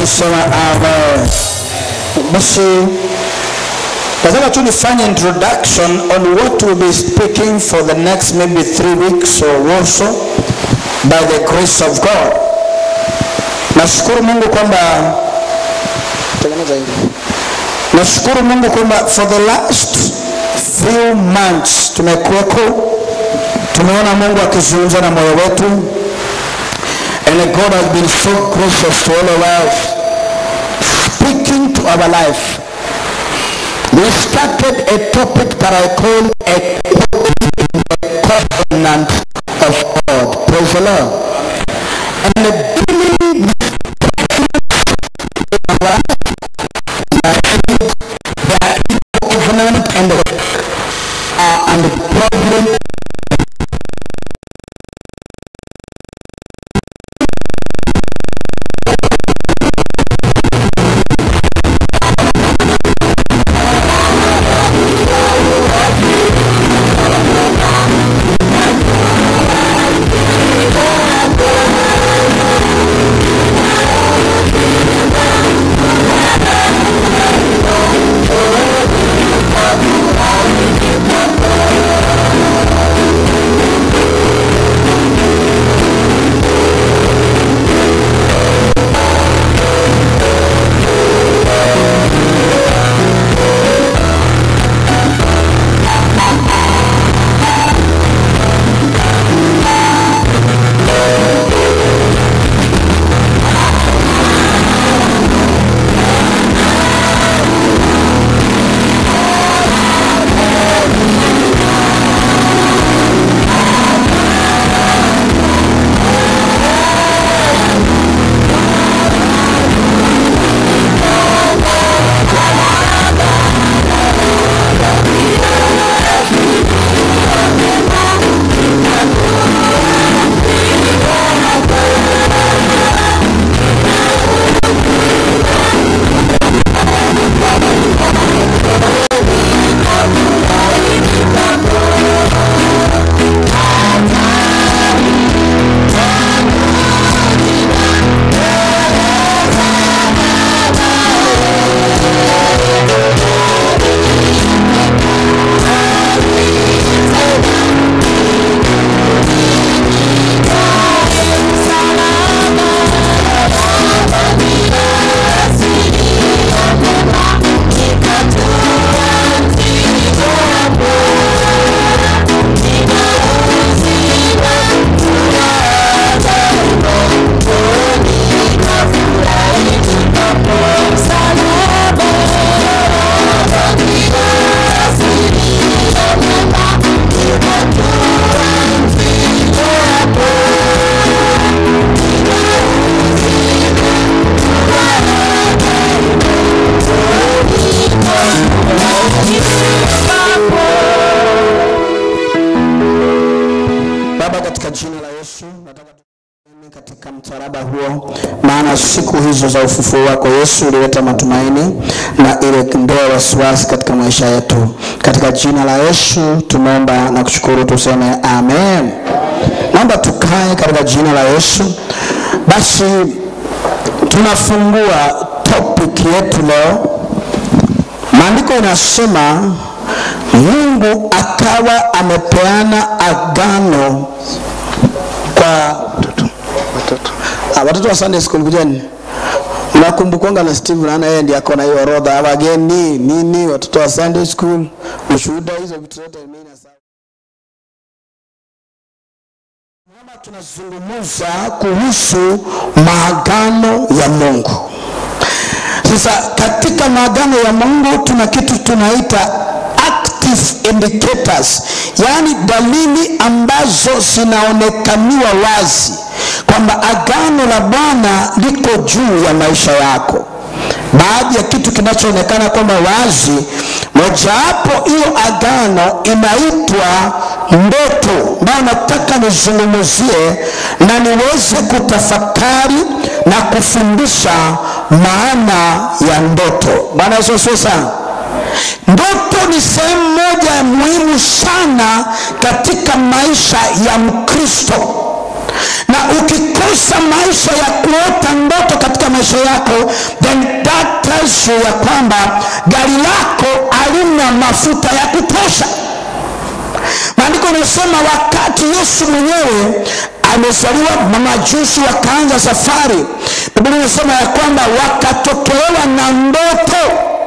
alisema amen. Basi nataka tu nifanye introduction on what we'll be speaking for the next maybe three weeks or so by the grace of God. Nashukuru Mungu kwamba tengeneza hili. Nashukuru Mungu kwamba for the last few months tumekuweko, tumeona Mungu akizungumza na moyo wetu and God has been so gracious to all of us speaking to our life. We started a topic that I call a covenant of God. Praise the Lord. And the beginning covenant and the, uh, and the problem Baba, katika jina la Yesu nataka tuamini katika msalaba huo, maana siku hizo za ufufuo wako Yesu ulileta matumaini na ile ndoa wasiwasi katika maisha yetu. Katika jina la Yesu tumeomba na kushukuru, tuseme amen. Naomba tukae katika jina la Yesu. Basi tunafungua topic yetu leo. Maandiko inasema Mungu akawa amepeana agano kwa Ah, watoto wa Sunday school kujeni. Mnakumbukonga na Steve naona yeye ndiye akona hiyo orodha wageni nini watoto wa Sunday school ushuhuda hizo vitu zote mimi na sawa. Mama tunazungumza kuhusu maagano ya Mungu. Sasa katika maagano ya Mungu tuna kitu tunaita active indicators, yaani dalili ambazo zinaonekaniwa wazi kwamba agano la Bwana liko juu ya maisha yako. Baadhi ya kitu kinachoonekana kwamba wazi, mojawapo hiyo agano inaitwa ndoto, ambayo nataka nizungumzie na niweze kutafakari na kufundisha maana ya ndoto. Bwana Yesu asifiwe sana. Ndoto ni sehemu moja ya muhimu sana katika maisha ya Mkristo, na ukikosa maisha ya kuota ndoto katika maisha yako then that tells you ya kwamba gari lako halina mafuta ya kutosha maandiko yanasema wakati yesu mwenyewe amezaliwa mamajusi wakaanza safari biblia inasema ya kwamba wakatokelewa na ndoto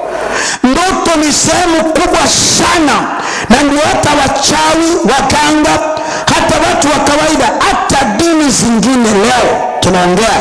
ndoto ni sehemu kubwa sana na ndio hata wachawi waganga hata watu wa kawaida hata dini zingine leo tunaongea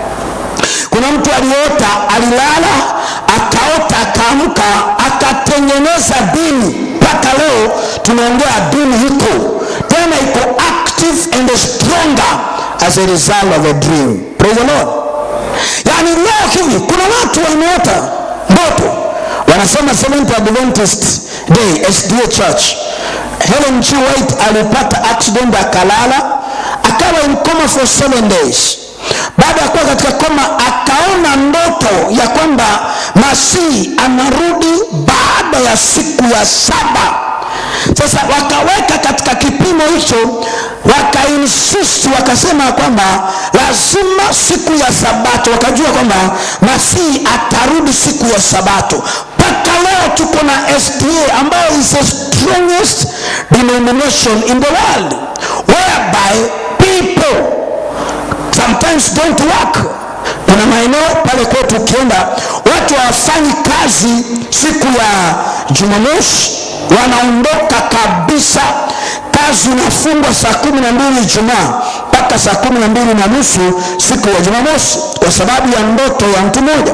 kuna mtu aliota alilala akaota akaamka akatengeneza dini mpaka leo tunaongea dini iko tena iko active and stronger as a result of a dream praise the lord yaani leo hivi kuna watu wameota ndoto wanasema Seventh Adventist Day SDA Church. Helen G. White alipata accident akalala, akawa in coma for seven days. Baada ya kuwa katika koma, akaona ndoto ya kwamba Masihi anarudi baada ya siku ya saba. Sasa wakaweka katika kipimo hicho, wakainsist, wakasema kwamba lazima siku ya Sabato, wakajua kwamba Masihi atarudi siku ya Sabato mpaka leo tuko na SDA ambayo is the strongest denomination in the world whereby people sometimes don't work kuna maeneo pale kwetu ukienda watu hawafanyi kazi siku ya jumamosi wanaondoka kabisa kazi inafungwa saa kumi na mbili ijumaa mpaka saa kumi na mbili na nusu siku ya jumamosi kwa sababu ya ndoto ya mtu mmoja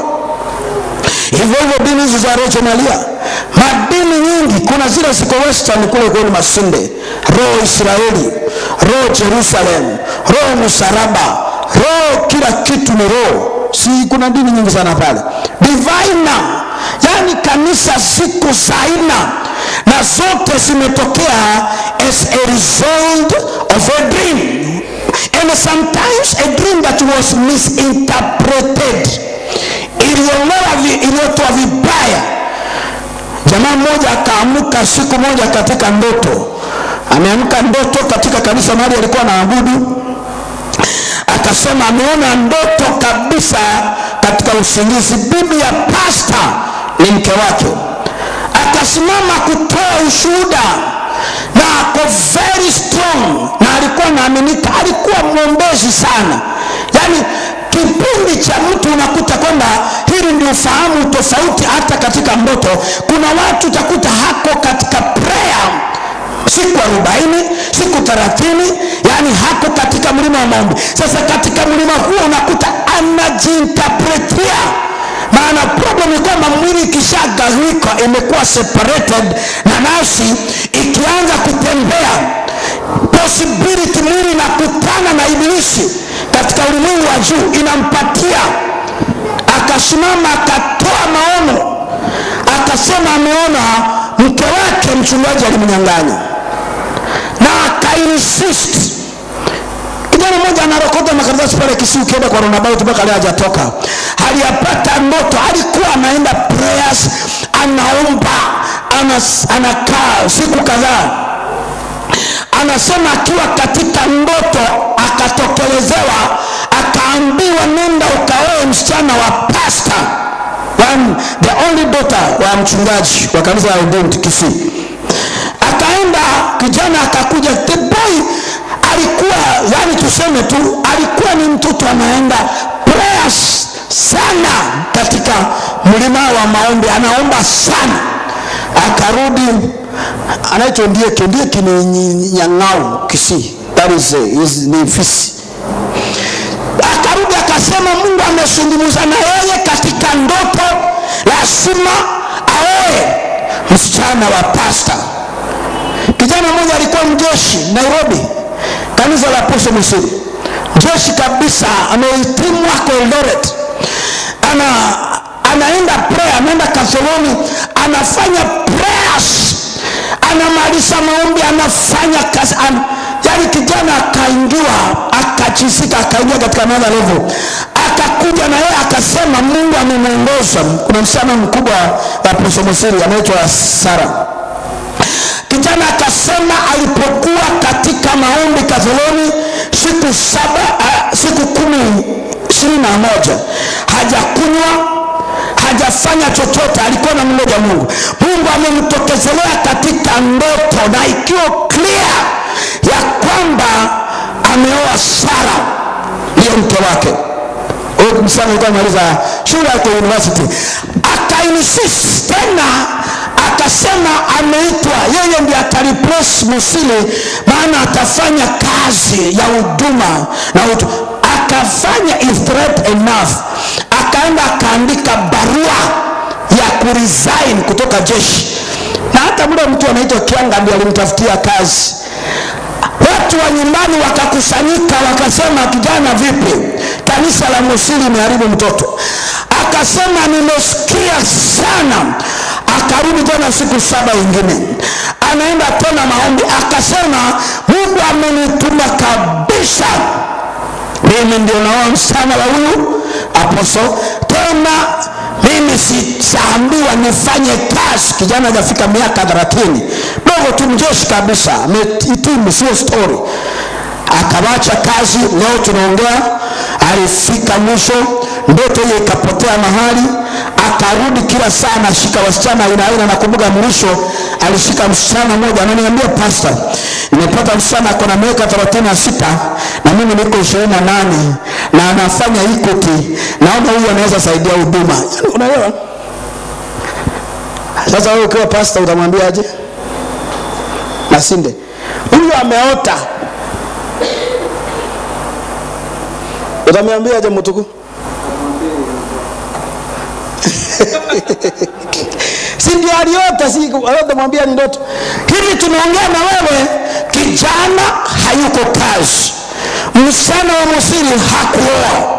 hivyo hivyo dini hizi za regionalia madini nyingi kuna zile ziko western kule kwenu masinde roho israeli roho jerusalem roho musaraba roho kila kitu ni roho si kuna dini nyingi sana pale divina yani kanisa siku za aina na zote zimetokea as a result of a dream and sometimes a dream that was misinterpreted iliongola iliyotoa vibaya jamaa mmoja akaamuka siku moja katika ndoto ameamka ndoto katika kanisa mahali alikuwa anaabudu akasema ameona ndoto kabisa katika usingizi bibi ya pasta ni mke wake akasimama kutoa ushuhuda na ako very strong na alikuwa naaminika alikuwa mwombezi sana yaani kipindi cha mtu unakuta kwamba hili ndio ufahamu tofauti hata katika ndoto kuna watu utakuta hako katika prayer siku arobaini siku thelathini yani hako katika mlima wa maombi sasa katika mlima huo unakuta anajiinterpretia maana problem ni kwamba mwili ikishagawika imekuwa separated na nafsi ikianza kutembea possibility mwili inakutana na ibilisi katika ulimwengu wa juu inampatia akasimama akatoa maono akasema ameona mke wake mchungaji alimnyang'anya na akainsist kijana mmoja anarokota makaratasi pale Kisii, ukienda kwa roundabout mpaka leo hajatoka. Aliyapata ndoto, alikuwa anaenda prayers, anaomba, anas, anakaa siku kadhaa. Anasema akiwa katika ndoto akatokelezewa, akaambiwa nenda ukaoe msichana wa pasta one, the only daughter wa mchungaji wa kanisa la Redeemed Kisii. Akaenda kijana akakuja, the boy alikuwa yani tuseme tu alikuwa ni mtoto anaenda prayers sana katika mlima wa maombi anaomba sana akarudi anaitwa ndieke ndieke ni nyang'au kisii that is, uh, is, ni fisi akarudi akasema mungu amezungumza na yeye katika ndoto lazima aoe msichana wa pasta kijana mmoja alikuwa mjeshi nairobi kanisa la Apostle Misiri, jeshi kabisa, amehitimu ako Eldoret, ana anaenda prayer, anaenda Katholoni, anafanya prayers, anamaliza maombi, anafanya kazi an, yani kijana akaingiwa, akachisika, akaingia katika another level, akakuja na yeye akasema Mungu amemwongoza. Kuna msichana mkubwa wa Apostle Misiri anaitwa Sara kijana akasema alipokuwa katika maombi Katholoni siku saba chochote alikuwa na mmoja mungu mungu amemtokezelea katika ndoto na ikiwa clear ya kwamba ameoa sara ndiyo mke wake huyu msichana alikuwa amaliza shule yake university akainsist tena akasema ameitwa yeye ndiye atariplace musili maana atafanya kazi ya huduma na utu akafanya is threat enough akaenda akaandika barua ya kuresign kutoka jeshi na hata mle mtu anaitwa kianga ndiye alimtafutia kazi watu wa nyumbani wakakusanyika wakasema kijana vipi kanisa la musili imeharibu mtoto akasema nimesikia sana akarudi tena siku saba ingine anaenda tena maombi akasema mungu amenituma kabisa mimi ndio naoa msichana wa huyu aposo tena mimi sitaambiwa nifanye kazi kijana hajafika miaka thelathini dogo tu mjeshi kabisa amehitimu sio stori akawacha kazi leo tunaongea alifika mwisho ndoto hiyo ikapotea mahali akarudi kila saa anashika wasichana aina aina nakumbuka mwisho alishika msichana mmoja ananiambia pasta nimepata msichana ako na miaka thelathini na sita na mimi niko ishirini na nane na anafanya ikuti naona huyu anaweza saidia huduma yani, unaelewa sasa wewe ukiwa pasta utamwambiaje nasinde huyu ameota utamwambiaje mtuku si ndio aliota si utamwambia ni ndoto hivi tunaongea na wewe kijana hayuko kazi msichana wa musiri hakuoa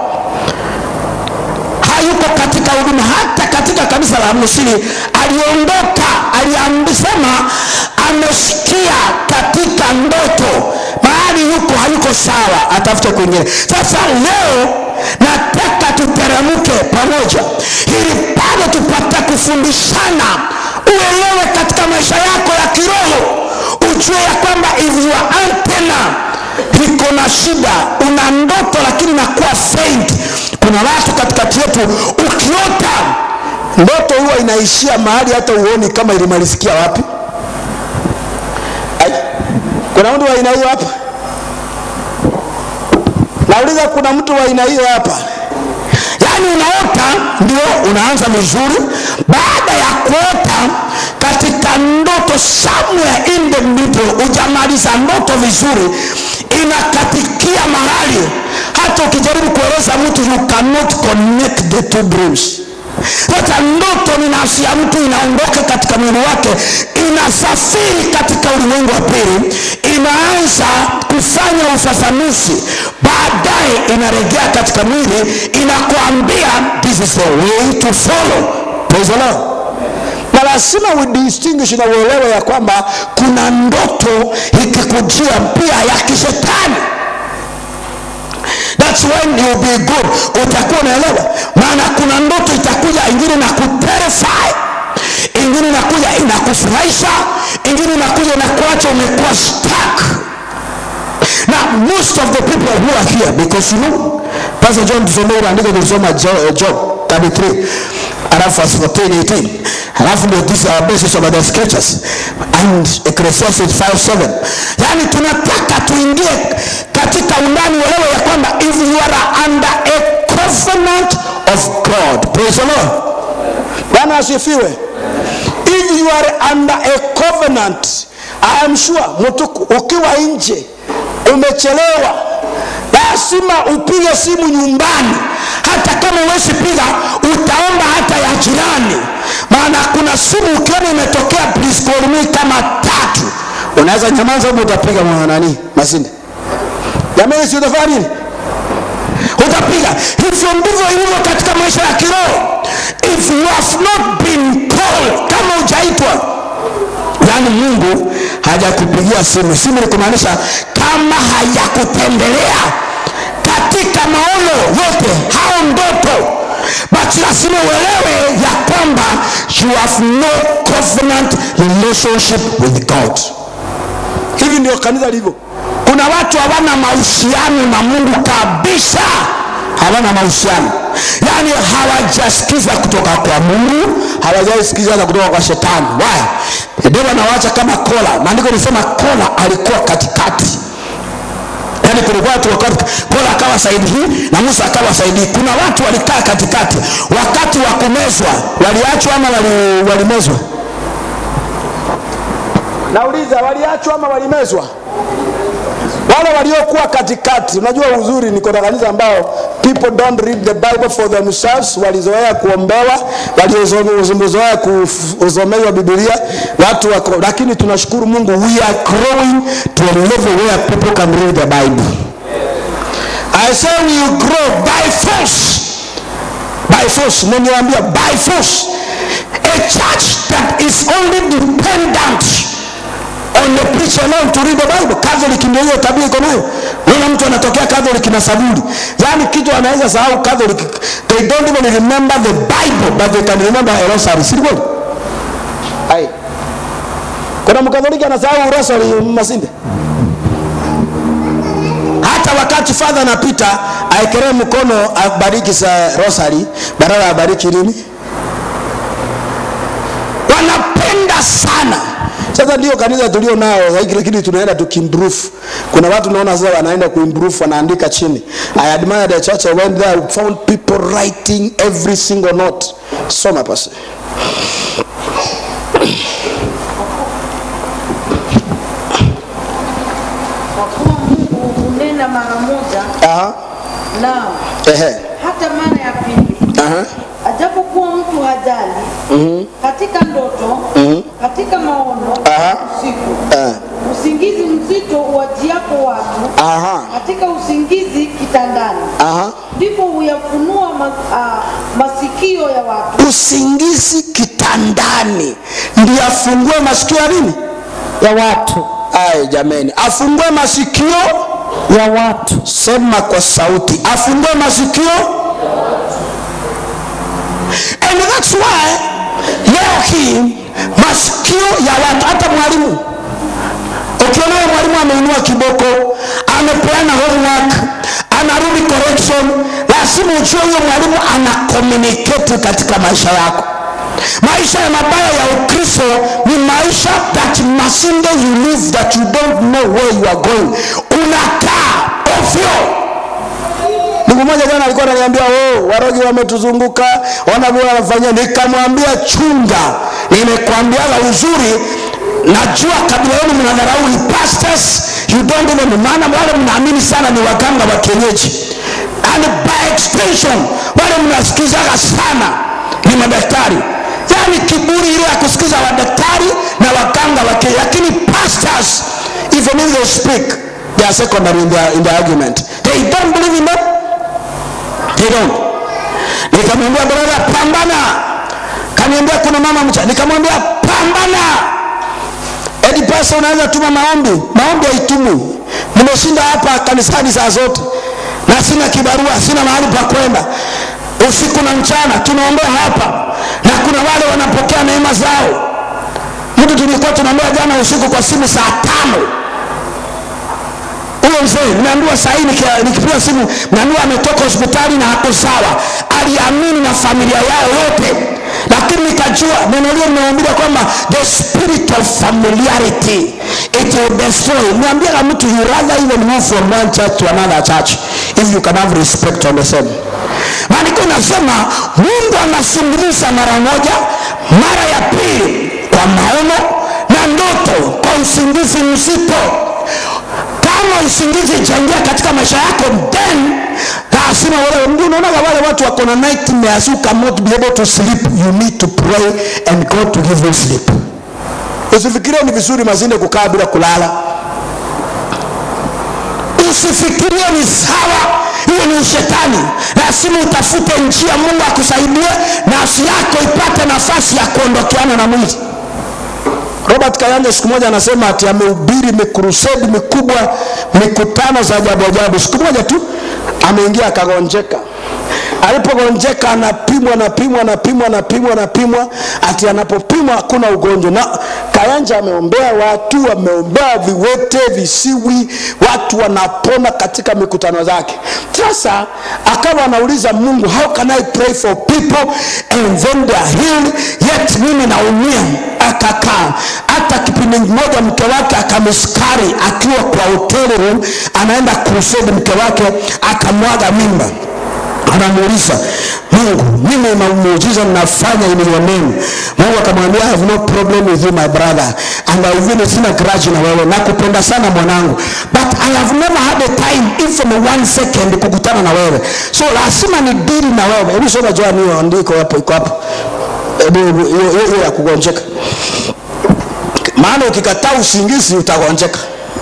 hayuko katika huduma hata katika kanisa la musiri aliondoka aliambisema amesikia katika ndoto mahali yuko hayuko sawa atafute kwingine sasa leo nataka tuteremke pamoja ili pale tupate kufundishana uelewe katika maisha yako ya kiroho ujue ya kwamba if your antena liko na shida una ndoto lakini nakuwa faint kuna watu katikati yetu ukiota ndoto huwa inaishia mahali hata uoni kama ilimalizikia wapi Ai, kuna mtu wa aina hiyo hapa nauliza kuna mtu wa aina hiyo hapa yaani unaota ndio unaanza vizuri baada ya kuota katika ndoto somewhere in the middle ujamaliza ndoto vizuri inakatikia mahali hata ukijaribu kueleza mtu you cannot connect the two dreams sasa ndoto ni nafsi ya mtu inaondoka katika mwili wake inasafiri katika ulimwengu wa pili inaanza kufanya ufafanuzi baadaye inarejea katika mwili inakuambia this is the way to follow praise the lord na lazima udistinguish na uelewe ya kwamba kuna ndoto ikikujia pia ya kishetani That's when you'll be good. Utakuwa unaelewa, maana kuna ndoto itakuja, ingine na kuterify, ingine inakuja inakufurahisha, ingine inakuja inakuacha umekuwa stuck. Now most of the people who are here because you know Pastor John tusomee ile andiko tulisoma Jo- Job 33 alafu verse 14 18 alafu ndio these are basis of the scriptures and Ecclesiastes 5:7 yani tunataka tuingie katika undani uelewe ya kwamba if you are under a covenant of God praise the Lord Bwana asifiwe if you are under a covenant I am sure mtu ukiwa nje umechelewa lazima upige simu nyumbani hata kama uwezi piga utaomba hata ya jirani maana kuna simu ukiona imetokea please call me kama tatu unaweza nyamaza huko utapiga mwa nani masinde jamani si utafanya nini utapiga hivyo ndivyo ilivyo katika maisha ya kiroho if you have not been called kama ujaitwa yaani mungu hajakupigia simu simu ni kumaanisha kama hajakutembelea katika maono yote hao ndoto but lazima uelewe ya kwamba you have no covenant relationship with god hivi ndio kanisa lilivyo kuna watu hawana mahusiano na mungu kabisa hawana mahusiano yaani hawajasikiza kutoka kwa mungu hawajaisikiza hata kutoka kwa shetani why deva anawacha kama kola maandiko nisema kola alikuwa katikati yaani kulikuwa watu wakati kola akawa saidi hii na musa akawa saidi hii kuna watu walikaa katikati wakati wa kumezwa waliachwa ama wali- walimezwa nauliza waliachwa ama walimezwa wale waliokuwa katikati unajua uzuri niko na kanisa ambao people don't read the bible for themselves walizoea kuombewa waliozoea kusomewa bibilia watu wako lakini tunashukuru mungu we are growing to a level where people can read the bible i say we grow by force by force niniambia by force a church that is only dependent on the preacher alone to read the bible catholic ndio hiyo tabia iko nayo unaona mtu anatokea catholic na saburi yaani kitu anaweza sahau catholic they don't even remember the bible but they can remember a rosary si kweli ai kuna mkatholiki anasahau rosary masinde hata wakati fadha anapita aekelee mkono abariki sa rosary badala abariki nini wanapenda sana sasa ndio kanisa tulio nao like, lakini tunaenda tukimprove kuna watu naona sasa wanaenda kuimprove wanaandika chini i admire the church i went there I found people writing every single note soma pasi kwa kuwa Mungu hunena mara moja, aha naam ehe hata mara ya pili, aha ajapokuwa mtu hajali katika ndoto, katika maono, Aha. usiku, eh, usingizi mzito uwajiapo watu, aha katika usingizi kitandani, aha ndipo huyafunua ma, ah, masikio ya watu usingizi kitandani ndio afungue masikio ya nini ya watu ay jameni afungue masikio ya watu sema kwa sauti afungue masikio and that's why leo hii masikio ya watu hata mwalimu ukiona huyo mwalimu ameinua kiboko amepeana homework anarudi correction lazima ujue huyo mwalimu ana communicate katika maisha yako maisha ya mabaya ya ukristo ni maisha that masinde you live that you don't know where you are going unakaa ovyo ndugu moja jana alikuwa ananiambia oh, warogi wametuzunguka ona vile wanafanyia nikamwambia chunga nimekwambiaga uzuri najua kabila yenu mnadharau pastors you don't even maana wale mnaamini sana ni waganga wa kienyeji and by extension wale mnasikizaga sana ni madaktari yaani kiburi ile ya kusikiza wadaktari na waganga wa kienyeji lakini pastors even if they speak they are secondary in their, in their argument they don't believe in them they don't nikamwambia brother pambana kaniambia kuna mama mcha nikamwambia pambana edi pesa unaweza tuma maombi maombi haitumwi nimeshinda hapa kanisani saa zote na sina kibarua sina mahali pa kwenda usiku na mchana tunaombea hapa na kuna wale wanapokea neema zao mtu tulikuwa tunaombea jana usiku kwa simu saa tano huyo mzee nimeambiwa saa hii nikia- nikipiga simu naambiwa ametoka hospitali na hako sawa aliamini na familia yao yote lakini nikajua neno lile limeambia kwamba the spirit of familiarity it will destroy niambiaga mtu you rather even move from one church to another church if you can have respect on the same maandiko inasema mungu anazungumza mara moja mara ya pili kwa maono na ndoto kwa usingizi mzito kama usingizi itaingia katika maisha yako then lazima wale ndio unaonaga wale watu wako na nightmares you cannot be able to sleep you need to pray and God to give you sleep usifikirie ni vizuri mazinde kukaa bila kulala usifikirie ni sawa hiyo ni ushetani lazima utafute njia mungu akusaidie nafsi yako ipate nafasi ya kuondokeana na mwili robert kayanja siku moja anasema ati amehubiri mikrusedi mikubwa mikutano za ajabu ajabu siku moja tu ameingia akagonjeka alipogonjeka anapimwa anapimwa anapimwa anapimwa anapimwa ati anapopimwa hakuna ugonjwa na Kayanja ameombea watu, ameombea viwete, visiwi, watu wanapona katika mikutano zake. Sasa akawa anauliza Mungu, how can I pray for people and then they are healed, yet mimi naumia. Akakaa hata kipindi kimoja mke wake akamskari akiwa kwa hotel room, anaenda crusade, mke wake akamwaga mimba anamuuliza mungu mimi na muujiza ninafanya in your name mungu akamwambia i have no problem with you my brother and I even sina grudge na wewe nakupenda sana mwanangu but i have never had a time even one second kukutana na wewe so lazima ni dili na wewe hebu soma joani hiyo andiko hapo iko hapo hebu hebu, hiyo hiyo- hiyo ya kugonjeka maana ukikataa usingizi utagonjeka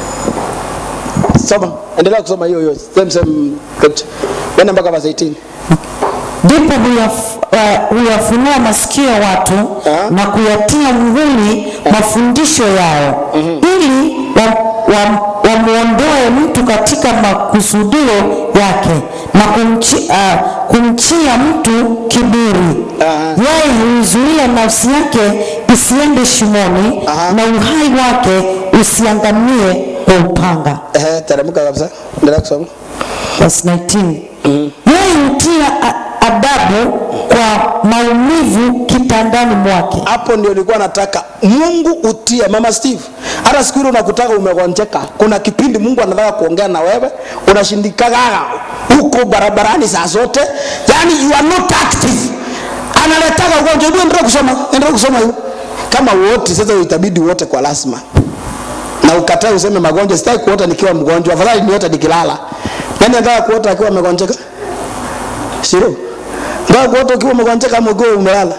soma endelea kusoma hiyo hiyo same same scripture Nenda mpaka verse 18 ndipo huyaf- eh, huyafunua masikio ya watu Ah. na kuyatia muhuri mafundisho yao ili wamwondoe wa, wamwondoe mtu katika makusudio yake na kumchi, uh, kumchia mtu kiburi Aha. yeye huizuia nafsi yake isiende shimoni Aha. na uhai wake usiangamie kwa upanga Ehe, teremka kabisa. Endelea kusoma. verse 19 yeye hutia a- adabu kwa maumivu kitandani mwake Hapo ndio nilikuwa nataka Mungu utie mama Steve. Hata siku ile unakutaka umegonjeka, kuna kipindi Mungu anataka kuongea na wewe, unashindikaga huko barabarani saa zote, yani you are not active. Analetaka ugonjwa, hebu endelea kusoma, endelea kusoma hiyo. Kama wote sasa itabidi wote kwa lazima. Na ukatae useme magonjwa, sitaki kuota nikiwa mgonjwa, afadhali niota nikilala. Nani anataka kuota akiwa amegonjeka? Sio. Ndio kuota ukiwa umegonjeka ama ukiwa umelala.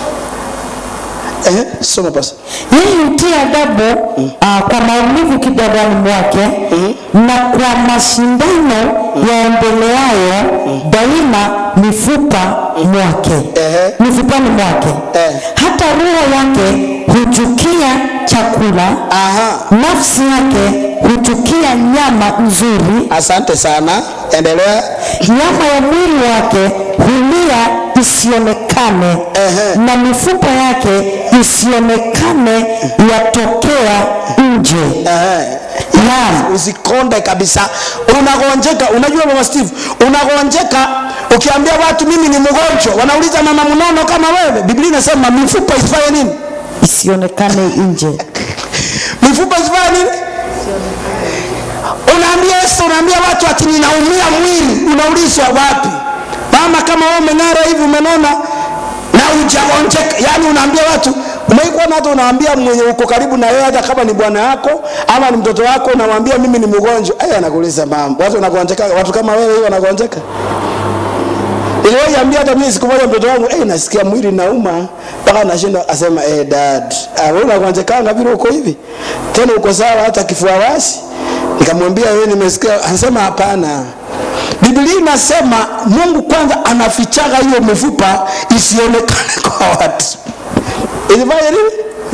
Eh, soma basi. yeye hutia adabu uh, kwa maumivu kitandani mwake na kwa mashindano yaendeleayo daima mifupa mwake Ehe. mifupani mwake Eh. hata roho yake huchukia chakula Aha. nafsi yake huchukia nyama nzuri Asante sana. Endelea. nyama ya mwili wake hulia isionekane Ehe. na mifupa yake isionekane yatokea nje Ehe. naam Usikonde kabisa. Unagonjeka, unajua mama Steve, unagonjeka ukiambia watu mimi ni mgonjwa, wanauliza mama mnono kama wewe. Biblia inasema mifupa isifanye nini? isionekane nje Mifupa isifanye nini? Unaambia Yesu, unaambia watu ati ninaumia mwili, unaulizwa wapi? Mama kama wewe umeng'ara hivi umenona na hujagonjeka, yani unaambia watu umeikuwa na hata unaambia mwenye uko karibu na wewe, hata kama ni bwana yako ama ni mtoto wako, unamwambia mimi ni mgonjwa, aya, anakuuliza mama, watu wanagonjeka, watu kama wewe hiyo wanagonjeka. Niliwahi ambia hata mimi siku moja mtoto wangu, eh, nasikia mwili nauma mpaka nashinda, asema eh, dad, ah, wewe unagonjekanga vile uko hivi tena uko sawa hata kifua wazi? Nikamwambia wewe, nimesikia. Anasema hapana, Biblia inasema Mungu kwanza anafichaga hiyo mifupa isionekane kwa watu. Ilifanya nini?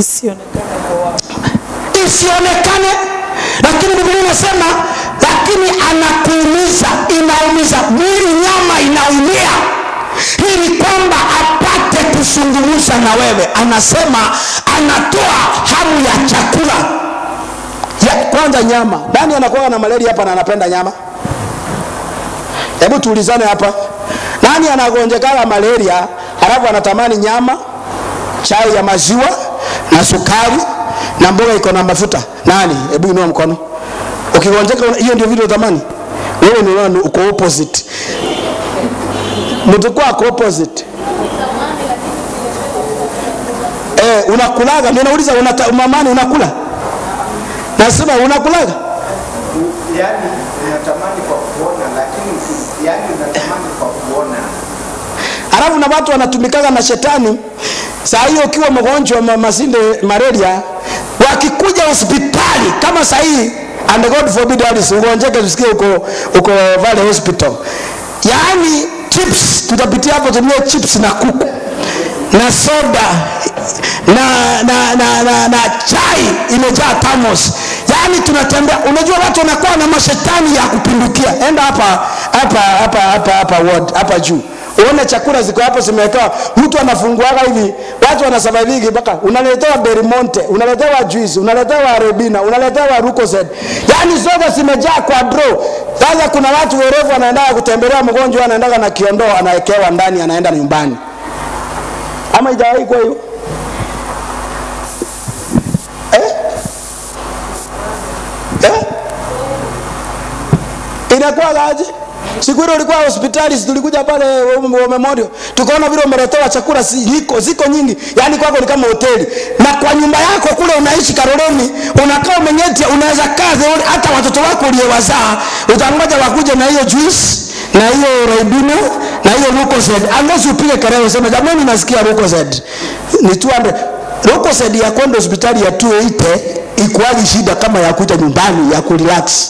isionekane lakini biblia inasema lakini anakuumiza inaumiza mwili nyama inaumia ili kwamba apate kuzungumza na wewe anasema anatoa hamu ya chakula ya, kwanza nyama nani anakuwa na malaria hapa na anapenda nyama hebu tuulizane hapa nani anagonjekana malaria halafu anatamani nyama chai ya maziwa na sukari na mboga iko na mafuta nani hebu inua mkono ukigonjeka una- hiyo ndio vitu utamani wewe ni nani uko opposite mtu kwa ako opposite eh unakulaga ndio nauliza unata, mamani unakula nasema unakulaga yani unatamani kwa kuona lakini uki- yani unatamani kwa kuona halafu na watu wanatumikaga na shetani saa hiyo ukiwa mgonjwa ma- masinde malaria wakikuja hospitali kama saa hii and god forbid Alice, ugonjeke tusikie uko uko vale hospital yaani chips tutapitia hapo tumie chips na kuku na soda na na na, na, na chai imejaa thermos yaani tunatembea unajua watu wanakuwa na mashetani ya kupindukia enda hapa hapa hapa hapa hapa ward hapa juu uone chakula ziko hapo zimewekewa mtu anafunguaga hivi watu wanasurvive mpaka unaletewa Belmonte unaletewa juice unaletewa Rebina unaletewa Lucozade yani zote zimejaa kwa draw sasa kuna watu werevu wanaendaga kutembelea mgonjwa anaendaga na kiondoo anawekewa ndani anaenda nyumbani ama ijawahi kwa hiyo eh? Eh? inakuwa aje siku ile ulikuwa hospitali si tulikuja pale wa memorial tukaona vile umeletewa chakula ziko ziko nyingi yani kwako ni kama hoteli na kwa nyumba yako kule unaishi karoleni unakaa umenyetia unaweza kaa theoni hata watoto wako uliyewazaa utangoja wakuje na hiyo juice na hiyo raibina na hiyo lucozade unless upige kelele useme jamani nasikia lucozade ni 200 lucozade ya kwenda hospitali ya 280 ikuaji shida kama ya kuita nyumbani ya kurelax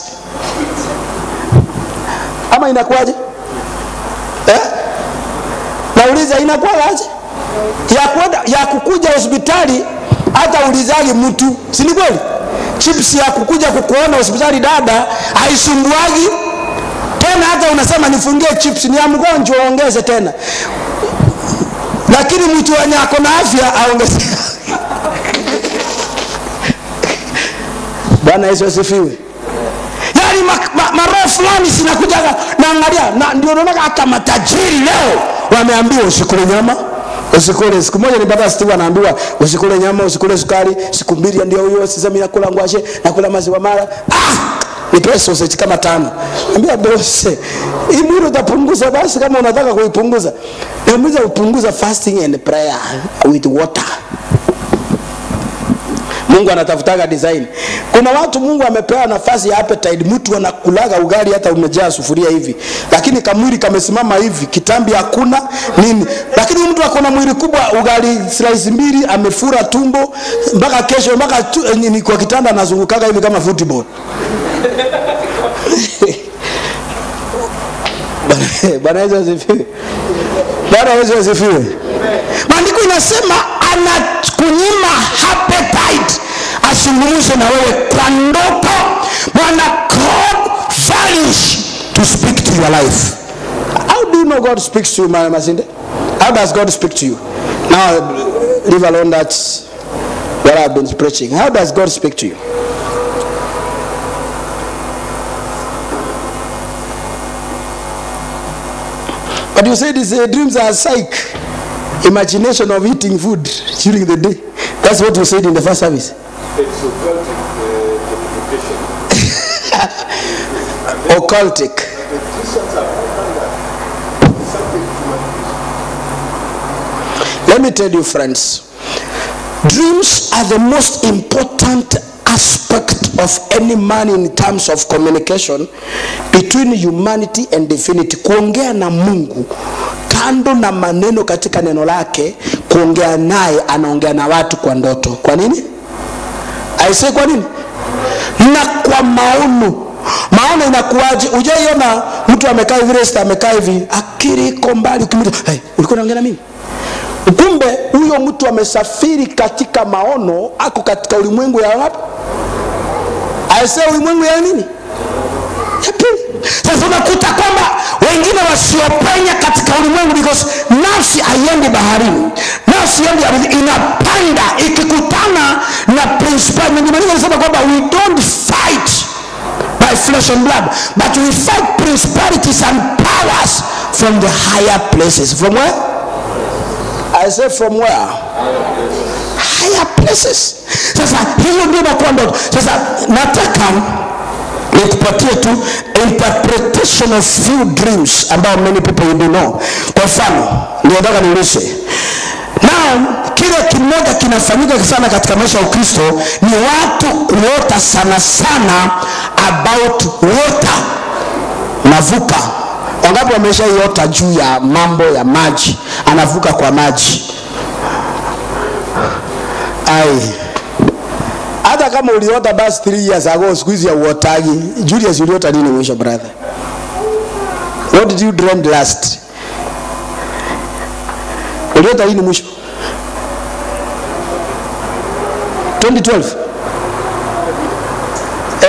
ama inakuwaje eh? nauliza inakuwaje ya kwenda ya kukuja hospitali hata ulizagi mtu si ni kweli chips ya kukuja kukuona hospitali dada haisumbuagi tena hata unasema nifungie chips ni ya mgonjwa ongeze tena lakini mtu wenye ako na afya aongeze bwana yesu asifiwe yani maroho ma, ma maroho fulani zinakujaga naangalia na ndio naonaga hata matajiri leo wameambiwa usikule nyama usikule siku moja nipata steve anaambiwa usikule nyama usikule sukari siku mbili ndio huyo sasa mimi nakula ngwashe nakula maziwa mara ah nipewe sausage kama tano ambia bose hii mwili utapunguza basi kama unataka kuipunguza namuza upunguza fasting and prayer with water mungu anatafutaga design kuna watu mungu amepewa nafasi ya appetite mtu anakulaga ugali hata umejaa sufuria hivi lakini kamwili kamesimama hivi kitambi hakuna nini lakini mtu akona mwili kubwa ugali slice mbili amefura tumbo mpaka kesho mpaka tu, ni kwa kitanda anazungukaga hivi kama football Bwana- bwana yesu asifiwe bwana yesu asifiwe maandiko inasema anakunyima appetite azungumze na wewe kwa ndoto bwana god values to speak to your life how do you know god speaks to you Mama masinde how does god speak to you now leave alone that what i've been preaching how does god speak to you But you said these uh, dreams are psych, imagination of eating food during the day. That's what you said in the first service. It's occultic uh, interpretation. Occultic. The Christians have done that. Something to Let me tell you, friends, dreams are the most important aspect of any man in terms of communication between humanity and divinity. Kuongea na Mungu kando na maneno katika neno lake, kuongea naye, anaongea na watu kwa ndoto. Kwa nini? aisee kwa nini na kwa maono maono inakuwaje ujaiona mtu amekaa hivi resta amekaa hivi akili iko mbali ukimwita hey, ulikuwa unaongea na mimi kumbe huyo mtu amesafiri katika maono ako katika ulimwengu ya wapi aisee ulimwengu ya nini ya pili sasa unakuta kwamba wengine wasiopenya katika ulimwengu because nafsi haiendi baharini nafsi iendi ardhini, inapanda ikikutana na principal Maandiko yanasema kwamba we don't fight by flesh and blood but we fight principalities and powers from the higher places from where I say from where higher places sasa hiyo ndio inakuwa ndoto sasa nataka nikupatie tu interpretation of few dreams ambao many people do know kwa mfano ndio nataka niulize now kile kimoja kinafanyika sana katika maisha ya ukristo ni watu kuota sana sana about water navuka wangapi wameshaiota juu ya mambo ya maji anavuka kwa maji ai hata kama uliota basi 3 years ago siku hizi ya uotagi julius uliota nini mwisho brother what did you dream last uliota lini mwisho 2012 Eh?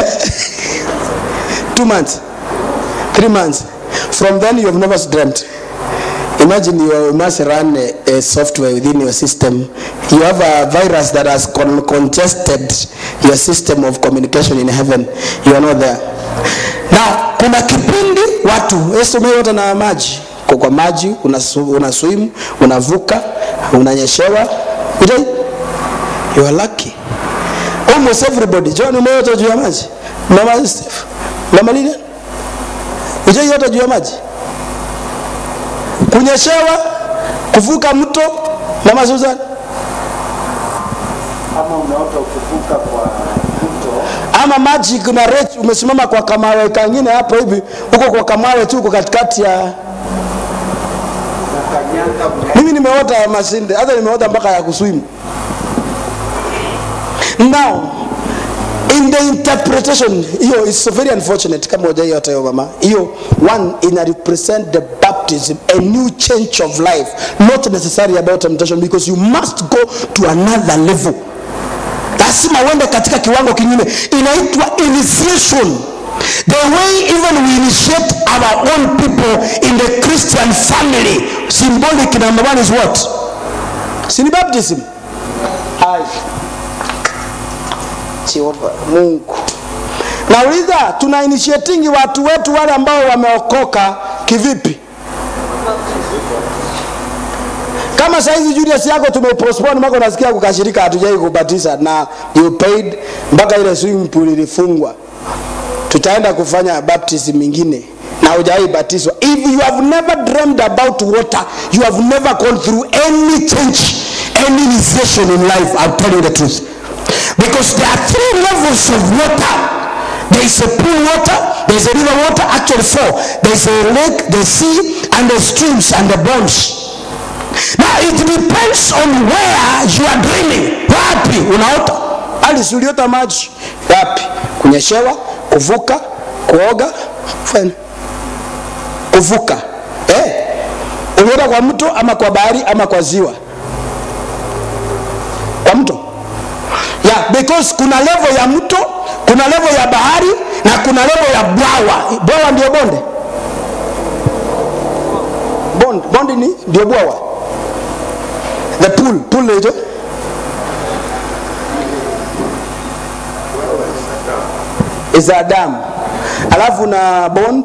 two months three months from then you have never dreamt Imagine you must run a, a software within your system. You have a virus that has con- congested your system of communication in heaven. You are not there. Now, kuna kipindi watu Yesu umeota na maji kwa kwa maji una, una swim unavuka unanyeshewa Ujai? you are lucky almost everybody John umeota juu ya maji mama Steve mama Lilian ujaiota juu ya maji kunyeshewa kuvuka mto mama Susan ama unaota ukivuka kwa mto ama maji kuna rechi umesimama kwa kamawe kangine hapo hivi huko kwa kamawe tu uko katikati ya na kanyanga mle mimi nimeota ya masinde hata nimeota mpaka ya kuswimu now in the interpretation hiyo is very unfortunate kama hujaiota hiyo mama hiyo one ina represent the baptism a new change of life not necessarily about temptation because you must go to another level lazima uende katika kiwango kingine inaitwa initiation the way even we initiate our own people in the christian family symbolic number one is what sini baptism Ai. Jehova mungu nauliza tuna initiatingi watu wetu wale ambao wameokoka kivipi kama saizi Julius yako tumepostpone mpaka unasikia kukashirika hatujai kubatiza na you paid mpaka ile swimming pool ilifungwa tutaenda kufanya baptism mingine na hujawai batizwa if you have never dreamed about water you have never gone through any change any initiation in life I'll tell you the truth because there are three levels of water there is a pool water there is a river water actually four there is a lake the sea and the streams and the bonds now it depends on where you are dreaming wapi unaota alisi uliota maji wapi kunyeshewa kuvuka kuoga kufanya kuvuka eh? uliota kwa mto ama kwa bahari ama kwa ziwa kwa mto yeah, because kuna level ya mto kuna level ya bahari na kuna level ya bwawa bwawa ndio bonde bond bonde ni ndio bwawa the pool pool naitwa is a dam alafu na bond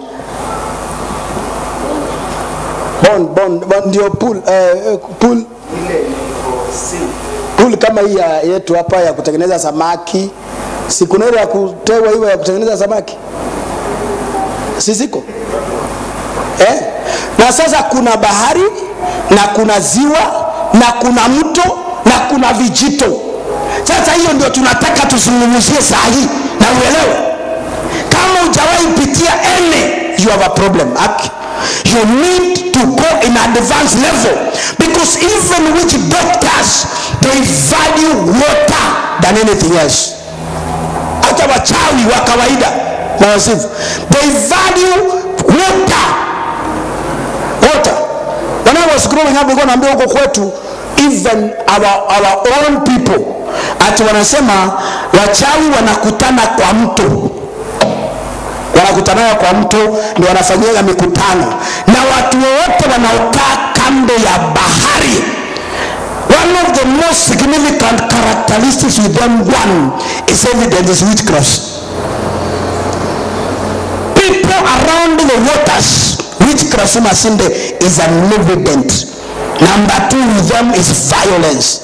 bond bond, bond ndio pool eh, pool ile iko sink pool kama hii ya yetu hapa ya kutengeneza samaki si kuna ile ya kutewa hiyo ya kutengeneza samaki si ziko eh? na sasa kuna bahari na kuna ziwa na kuna mto na kuna vijito sasa hiyo ndio tunataka tuzungumzie saa hii na uelewe kama hujawahi pitia ene you have a problem Aki. you need to go in advanced level because even which doctors they value water than anything else hata wachawi wa kawaida na wasifu they value water water when i was growing up nilikuwa naambia huko kwetu even our, our own people ati wanasema wachawi wanakutana kwa mto wanakutanaga kwa mto ndio wanafanyiaga mikutano na watu wowote wanaokaa kando ya bahari one of the most significant characteristics with them one is evidence is witchcraft people around the waters witchcraft masinde is an evident number two with them is violence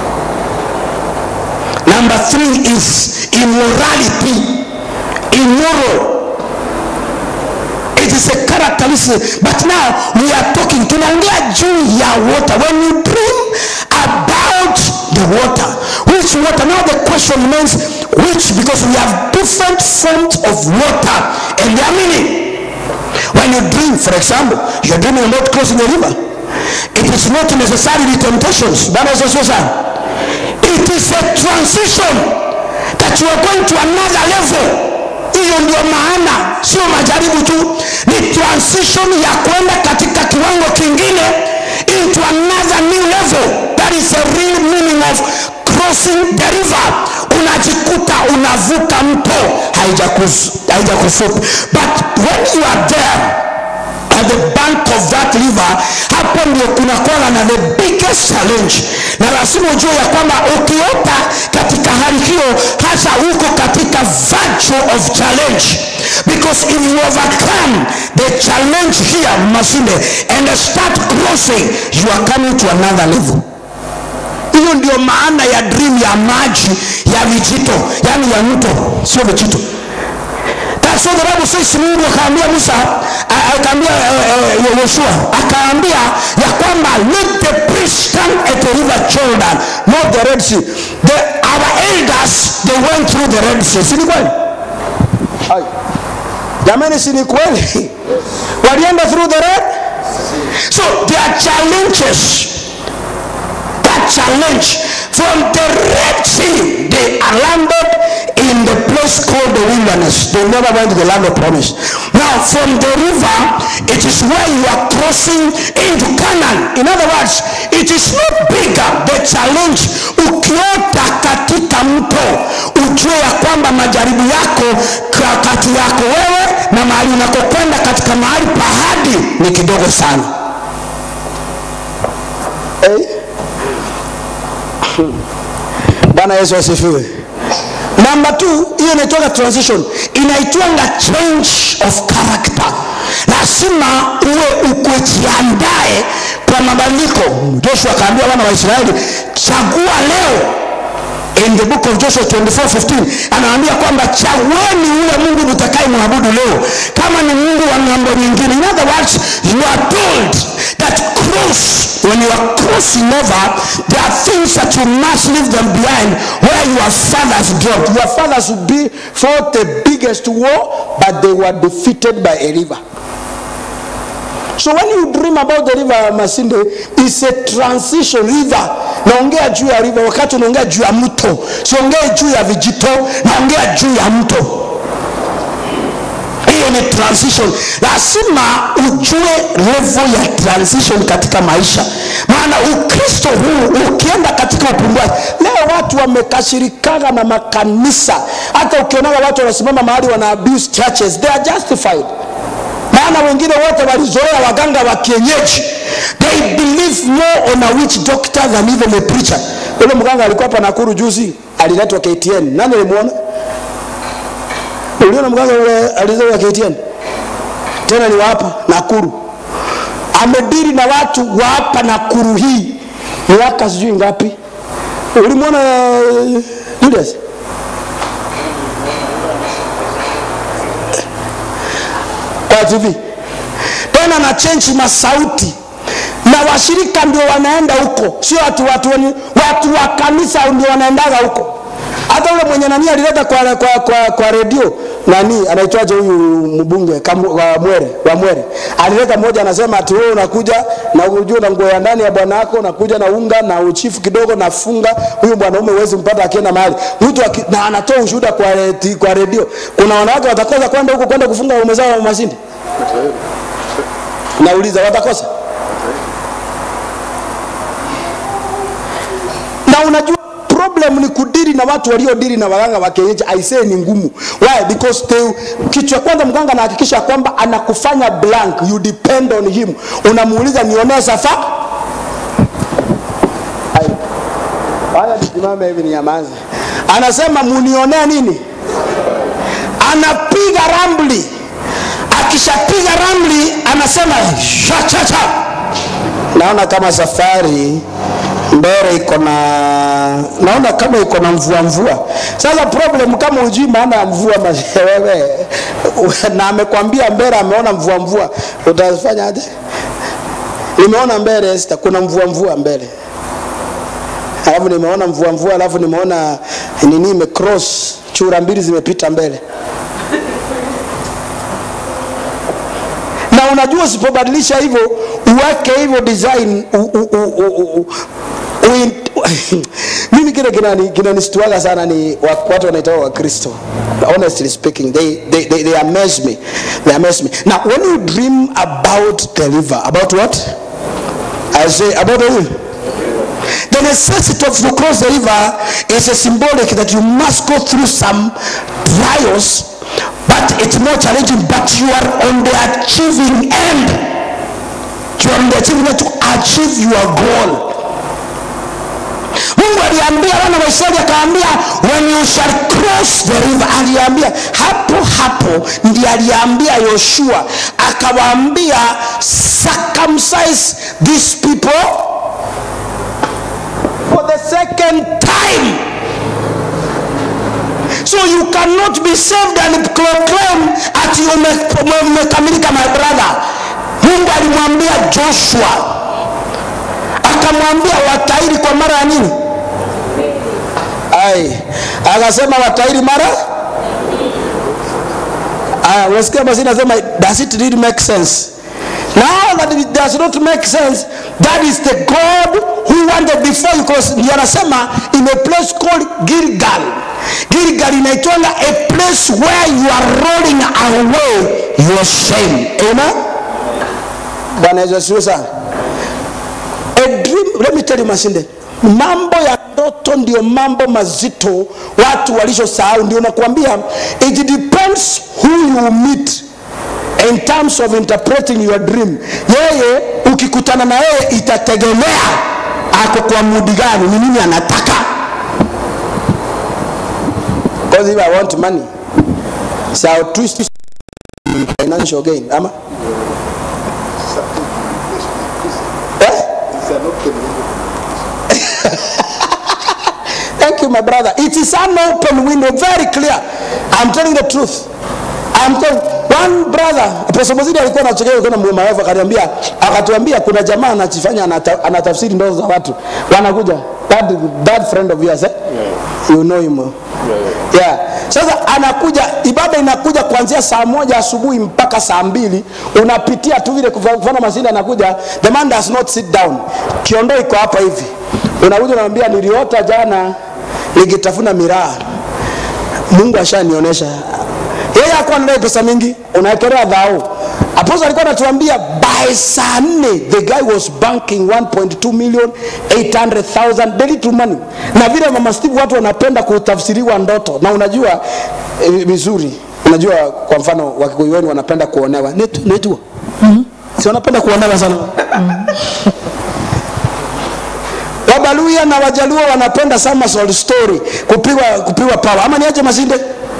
number three is immorality immoral it is a characteristic but now we are talking tunaongea juu ya water when you dream about the water which water now the question means which because we have different forms of water and their meaning when you dream for example you're dreaming about crossing a river it is not necessarily temptations bwana yesu asifiwe sana it is a transition that you are going to another level hiyo ndio maana sio majaribu tu ni transition ya kwenda katika kiwango kingine into another new level that is a real meaning of crossing the river unajikuta unavuka mto haijakufupi but when you are there at the back bank of that river hapo ndio kunakuwa na the biggest challenge na lazima ujue ya kwamba ukiota katika hali hiyo hasa huko katika virtue of challenge because if you overcome the challenge here masinde and start crossing you are coming to another level hiyo ndio maana ya dream ya maji ya vijito yani ya mto sio vijito That's what the Bible says. Mungu akaambia Musa, a- akaambia uh, uh, Yoshua, akaambia ya kwamba let the priest stand at the river Jordan, not the Red Sea. The, our elders they went through the Red Sea. Si ni kweli? Hai. Jamani, si ni kweli? Walienda through the Red. So there are challenges that challenge from the Red Sea. They are landed in the place called the wilderness. They never went to the land of promise. Now, from the river, it is where you are crossing into Canaan. In other words, it is not bigger. The challenge, ukiota katika mto, ujue ya kwamba majaribu yako ka- kati yako wewe na mahali unakokwenda katika mahali pahadi ni kidogo sana. Hey. bwana yesu asifiwe namba t hiyo inaitwaga transition inaitwanga change of character lazima uwe ukujiandae kwa mabadiliko joshua akaambia wana wa israeli chagua leo in the book of joshua 24:15 anaambia kwamba chagueni ule mungu mtakaye mwabudu leo kama ni mungu wa ng'ambo nyingine in other words you are told that cross when you are crossing over there are things that you must leave them behind where your fathers dropped your fathers would be fought the biggest war but they were defeated by a river So when you dream about the river Masinde, it's a transition river. Naongea juu ya river wakati unaongea juu ya mto, siongee juu ya vijito, naongea juu ya mto. Hiyo ni transition. Lazima ujue level ya transition katika maisha, maana Ukristo huu ukienda katika upumbaji, leo watu wamekashirikana na makanisa. Hata ukionaga watu wanasimama mahali wana abuse churches, they are justified maana wengine wote walizoea waganga wa kienyeji they believe more on a witch doctor than even a preacher ule mganga alikuwa hapa nakuru juzi aliletwa ktn nani alimuona uliona mganga ule aliletwa ktn tena ni wapa nakuru amediri na watu wa hapa nakuru hii miaka sijui ngapi ulimwona uh, julius kwa tv tena na chenji masauti na washirika ndio wanaenda huko sio watu watu, wani- watu wa kanisa ndio wanaendaga huko hata ule mwenye nani alileta kwa, kwa, kwa, kwa redio nani anaitwaje huyu mbunge Kamu- wa mwere wa mwere alileta mmoja anasema ati wewe unakuja na ujue na nguo ya ndani ya bwana wako unakuja na unga na uchifu kidogo na funga huyu mwanaume huwezi mpata akienda mahali mtu aki, na anatoa ushuhuda kwa, redi- kwa redio kuna wanawake watakosa kwenda huko kwenda kufunga waume zao wa masindi nauliza watakosa na unajua problem ni kudiri na watu waliodiri na waganga wa kienyeji aisee ni ngumu why because they, kitu ya kwanza mganga anahakikisha kwamba anakufanya blank you depend on him unamuuliza nionee safa Ai. haya nisimame hivi ninyamaze anasema munionee nini anapiga ramli akishapiga ramli anasema shachacha naona kama safari mbele iko na naona kama iko na mvua mvua sasa problem kama ujui maana ya mvua mas- wewe na amekwambia mbele ameona mvua mvua utafanya aje nimeona mbele Esther, kuna mvua mvua mbele alafu nimeona mvua mvua alafu nimeona nini imecross chura mbili zimepita mbele na unajua usipobadilisha hivyo uweke hivyo design u, u, u, u, u, u, u, mimi kile kinani- kinanistuaga sana ni wa- watu wanaitoa wakristo honestly speaking they, they, they, they amaze me they amaze me now when you dream about the river about what i say about the river the necessity of to cross the river is a symbolic that you must go through some trials but it's more challenging but you are on the achieving end from the achievement to achieve your goal mungu aliambia wana wa israeli akaambia when you shall cross the river aliambia hapo hapo ndi aliambia yoshua akawaambia circumcise these people for the second time so you cannot be saved and proclaim ati ume- ume- umekamilika my brother mungu alimwambia joshua akamwambia watairi kwa mara ya nini ai akasema watairi mara aya unasikia basi nasema does it really make sense now that it does not make sense that is the god who wanted before you because ndio anasema in a place called gilgal gilgal inaitwanga a place where you are rolling away your shame amen bwana yesu asifiwe sana a dream let me tell you masinde mambo ya ndoto ndio mambo mazito watu walishosahau ndio nakwambia it depends who you meet in terms of interpreting your dream yeye ukikutana na yeye itategemea ako kwa mudi gani ni nini anataka because if i want money so I'll twist it financial gain ama eh? It's an open window. Thank you, my brother. It is an open window, very clear. I'm telling the truth. I'm telling one brother, Apostle Mozidi alikuwa anachekea alikuwa na mawavu akaniambia akatuambia kuna jamaa anachifanya anata, anatafsiri ndoto za watu. Wanakuja that that friend of yours eh? You know him. Yeah. Sasa anakuja ibada inakuja kuanzia saa moja asubuhi mpaka saa mbili unapitia tu vile kufa- kufanya masindi anakuja the man does not sit down kiondoo iko hapa hivi unakuja unamwambia niliota jana nikitafuna miraa mungu ashanionyesha yeye hakuwa anadai pesa mingi unaekelea dhao aposto alikuwa anatuambia by saa nne the guy was banking 1.2 million 800000 daily to money na vile mama steve watu wanapenda kutafsiriwa ndoto na unajua eh, vizuri unajua kwa mfano wakikuyu wenu wanapenda kuonewa Netu- netua si wanapenda kuonewa sana wabaluya na wajaluo wanapenda somersault story kupigwa kupigwa pawa ama niache masinde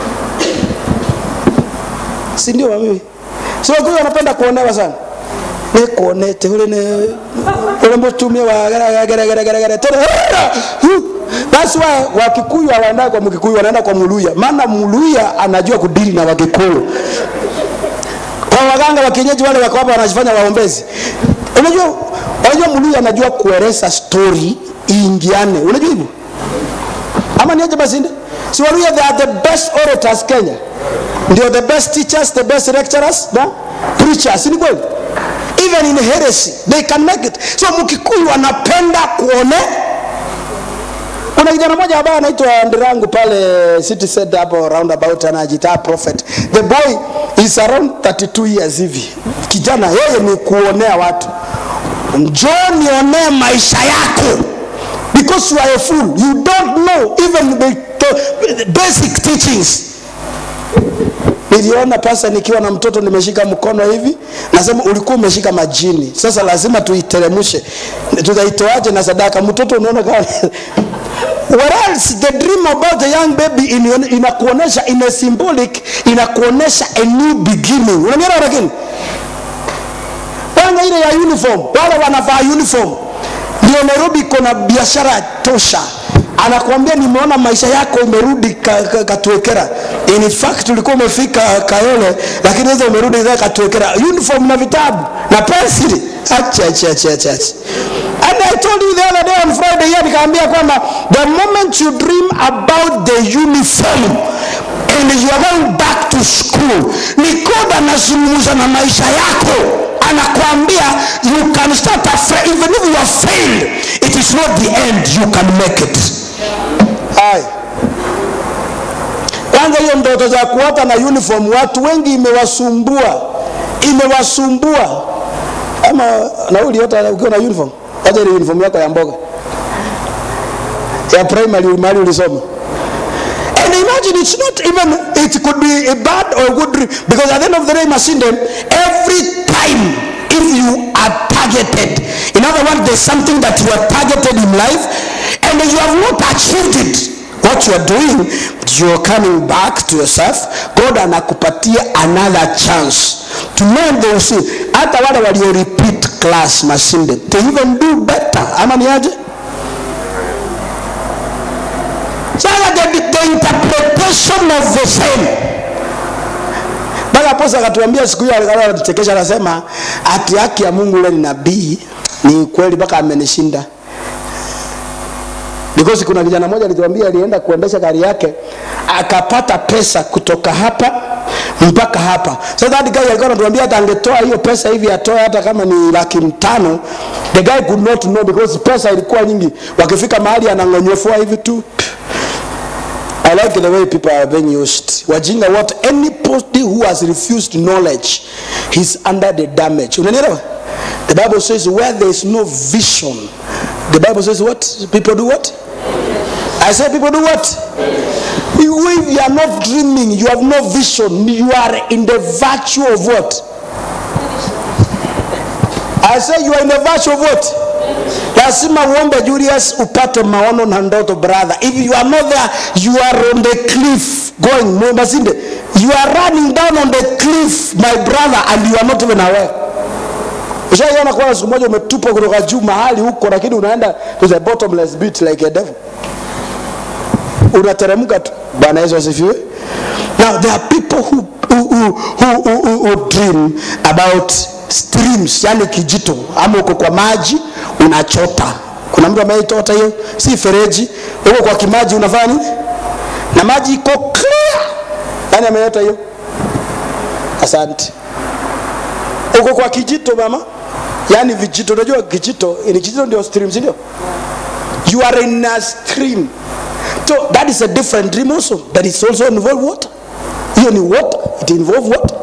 si ndio mami so kwa wanapenda kuonewa sana nikuonete ule ne ule mtumia wa gara gara gara gara gara gara tena Hu! that's why wakikuyu hawaenda kwa mkikuyu wanaenda kwa muluya maana muluya anajua kudili na wakikuyu kwa waganga wa kienyeji wale wako hapa wanajifanya waombezi unajua unajua muluya anajua kueleza story iingiane unajua hivyo ama niaje basi ndio si waluya they are the best orators kenya ndio the best teachers the best lecturers na preachers ni kweli even in heresy they can make it so mkikuyu anapenda kuone kuna kijana mmoja ambaye anaitwa ndirangu pale city center hapo roundabout anajitaa prophet the boy is around 32 years hivi kijana yeye ni kuonea watu njoo nionee maisha yako because you are a fool you don't know even the, the basic teachings niliona pasa nikiwa na mtoto nimeshika mkono hivi nasema ulikuwa umeshika majini sasa lazima tuiteremshe tutaitoaje na sadaka mtoto unaona kama whereas the dream about the young baby in- inakuonesha in a symbolic inakuonesha a new beginning unanielewa lakini kwanza ile ya uniform wale wanavaa uniform ndio nairobi iko na biashara tosha anakuambia nimeona maisha yako umerudi ka, ka, katuekera in fact ulikuwa umefika kayole lakini sasa umerudi sasa katuekera uniform na vitabu na pensili acha acha acha acha acha. and i told you the other day on friday here nikaambia kwamba the moment you dream about the uniform and you are going back to school ni god anazungumza na maisha yako anakuambia you can start afresh even if you have failed it is not the end you can make it Aye. kwanza hiyo ndoto za kuota na uniform watu wengi imewasumbua imewasumbua ama na wewe uliota ukiwa na uniform acha ile uniform yako ya mboga ya primary mahali ulisoma And imagine it's not even, it could be a bad or a good dream. Because at the end of the day, Masinde, every time if you are targeted there's something that you are targeted in life and you have not achieved it what you are doing you're coming back to yourself god anakupatia another chance to learn they will see hata wale walio repeat class mashinde they even do better ama ni aje sasa the, the interpretation of the same mpaka aposa akatuambia siku hiyo alikuwa anatuchekesha anasema ati haki ya mungu ule ni nabii ni kweli mpaka amenishinda because kuna kijana mmoja alituambia alienda kuendesha gari yake akapata pesa kutoka hapa mpaka hapa so that guy alikuwa anatuambia hata angetoa hiyo pesa hivi atoe hata kama ni laki mtano the guy could not know because pesa ilikuwa nyingi wakifika mahali anang'onyofua hivi tu I like the way people are being used. Wajinga what anybody who has refused knowledge he's under the damage. Unanielewa? The Bible says where there is no vision. The Bible says what? People do what? I say people do what? You- If you are not dreaming, you have no vision, you are in the virtue of what? I say you are in the virtue of what? lazima uombe julius upate maono na ndoto brother if you are not there you are on the cliff going masinde you are running down on the cliff my brother and you are not even aware ushaiona kuona siku moja umetupwa kutoka juu mahali huko lakini unaenda to the bottomless pit like a devil unateremka tu bwana yesu asifiwe now there are people who, who, who, who, who, who, who dream about streams yani kijito ama uko kwa maji unachota kuna mtu ameitota hiyo si fereji uko kwa kimaji unafanya nini na maji iko clear nani ameota hiyo asante uko kwa kijito mama yaani vijito unajua kijito ni kijito ndio stream si ndio you are in a stream so that is a different dream also that is also involve water hiyo ni water it involve water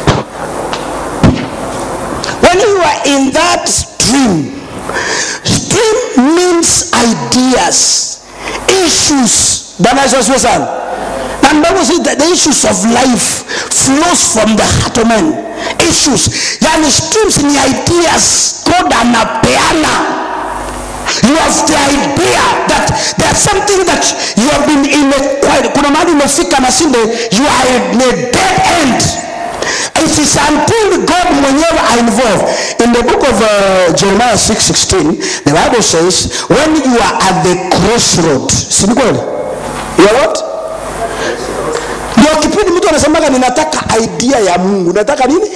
when you are in that stream stream means ideas issues bwana yesu asiwe sana na bible says that the issues of life flows from the heart of man issues yani streams ni ideas god anapeana you have the idea that there's something that you have been in a quiet kuna mahali umefika na sinde you are in a dead end it is until god mwenyewe are involved in the book of uh, jeremiah 616 the bible says when you are at the crossroad si ni kweli you are what ndio kipindi mtu anasemaga ninataka idea ya mungu nataka nini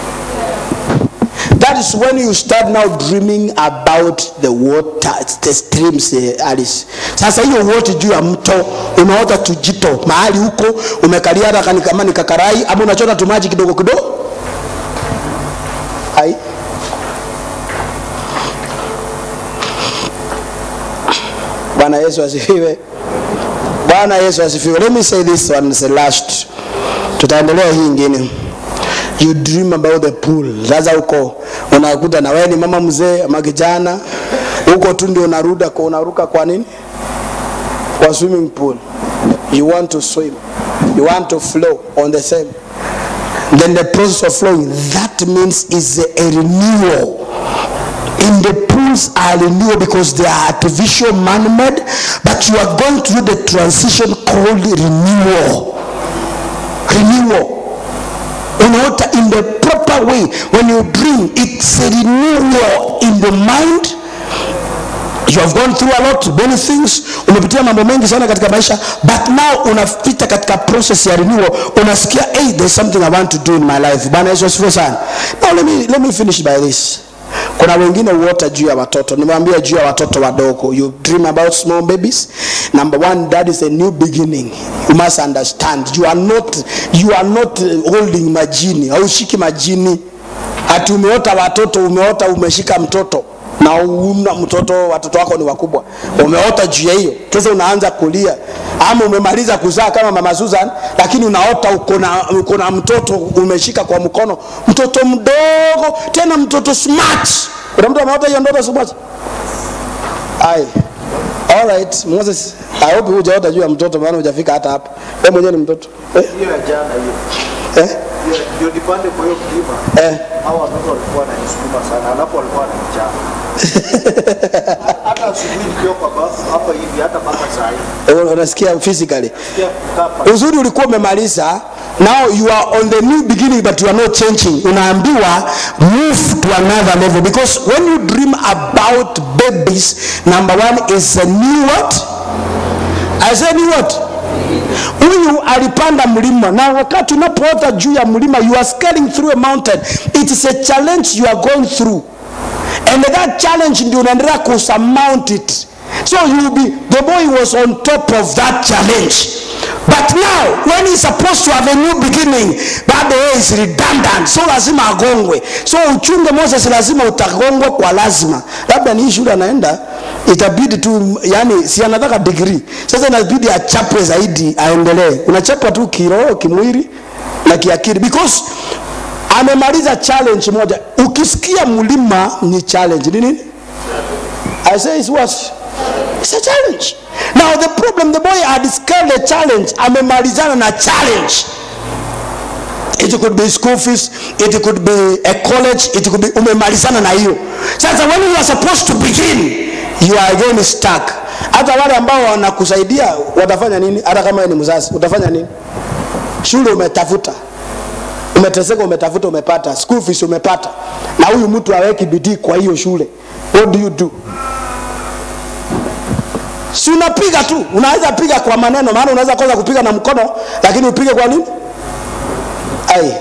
that is when you start now dreaming about the water the streams eh, alice sasa hiyo wote juu ya mto unaota tujito mahali huko umekalia hata kani- kama ni kakarai ama unachota tumaji kidogo kidogo ai bwana yesu asifiwe bwana yesu asifiwe let me say this one is the last tutaendelea hii ingine you dream about the pool sasa huko unakuta na wewe ni mama mzee ama kijana huko tu ndio unaruda kwa unaruka kwa nini kwa swimming pool you want to swim you want to flow on the same then the process of flowing that means is a renewal in the pools are renewal because they are artificial man-made but you are going through the transition called renewal renewal unaota in the proper way when you dream it's a renewal in the mind you have gone through a lot many things umepitia mambo mengi sana katika maisha but now unapita katika process ya renewal unasikia hey, there's something i want to do in my life bwana yesu asifiwe sana now let me, let me finish by this kuna wengine huota juu ya watoto nimewambia juu ya watoto wadogo you dream about small babies number one that is a new beginning you must understand you are not, you are not uh, holding majini haushiki majini ati umeota watoto umeota umeshika mtoto na una mtoto watoto wako ni wakubwa umeota juu ya hiyo sasa unaanza kulia ama umemaliza kuzaa kama mama Susan lakini unaota uko na uko na mtoto umeshika kwa mkono mtoto mdogo tena mtoto smart kuna mtu ameota hiyo ndoto smart ai all right Moses I hope hujaota juu ya mtoto maana hujafika hata hapa wewe mwenyewe ni mtoto eh? hiyo ya jana hiyo eh? ndio- ndio nipande kwa hiyo kilima Eh. hawa watoto walikuwa wananisukuma sana alafu walikuwa wananichana hata asubuhi nikiwa kwa bafu hapa hivi hata mpaka saa hii Eh, unasikia physically Sikia kukaa pa- uzuri ulikuwa umemaliza now you are on the new beginning but you are not changing unaambiwa move to another level because when you dream about babies number one is a new what I said new what huyu alipanda mlima na wakati unapoota juu ya mlima you are scaling through a mountain it is a challenge you are going through and that challenge ndio unaendelea kusurmount it so you will be the boy was on top of that challenge but now when he's supposed to have a new beginning bado yeye is redundant so lazima agongwe so uchunge moses lazima utagongwa kwa lazima labda ni hii shule anaenda itabidi tu yani si anataka degree sasa inabidi achapwe zaidi aendelee unachapwa tu kiroho kimwili na kiakili because amemaliza challenge moja ukisikia mlima ni challenge ni nini i say it's what it's a challenge now the problem the boy had scaled a challenge amemalizana na challenge it could be school fees it could be a college it could be umemalizana na hiyo sasa when you are supposed to begin you are again stuck hata wale ambao wanakusaidia watafanya nini hata kama wewe ni mzazi utafanya nini shule umetafuta umeteseka umetafuta umepata school fees umepata na huyu mtu aweki bidii kwa hiyo shule what do you do si unapiga tu unaweza piga kwa maneno maana unaweza kosa kupiga na mkono lakini upige kwa nini ai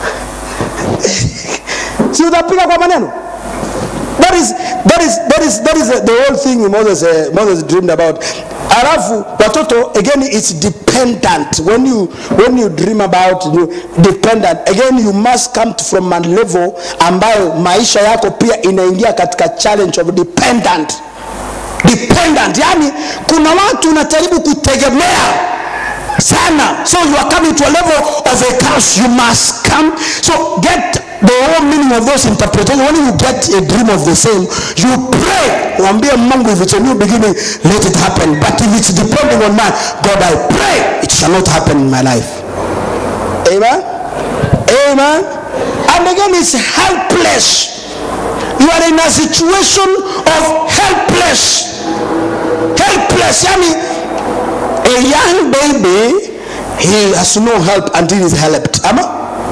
si utapiga kwa maneno that is that is that is that is the whole thing Moses uh, Moses dreamed about alafu watoto again it's dependent when you when you dream about you dependent again you must come from a level ambayo maisha yako pia inaingia katika challenge of dependent dependent yani kuna watu unajaribu kutegemea sana so you are coming to a level of a curse you must come so get the whole meaning of those interpretation when you get a dream of the same you pray mwambie mungu if it's a new beginning let it happen but if it's depending on man god i pray it shall not happen in my life amen amen and again it's helpless you are in a situation of helpless helpless yani a young baby he has no help until he's helped ama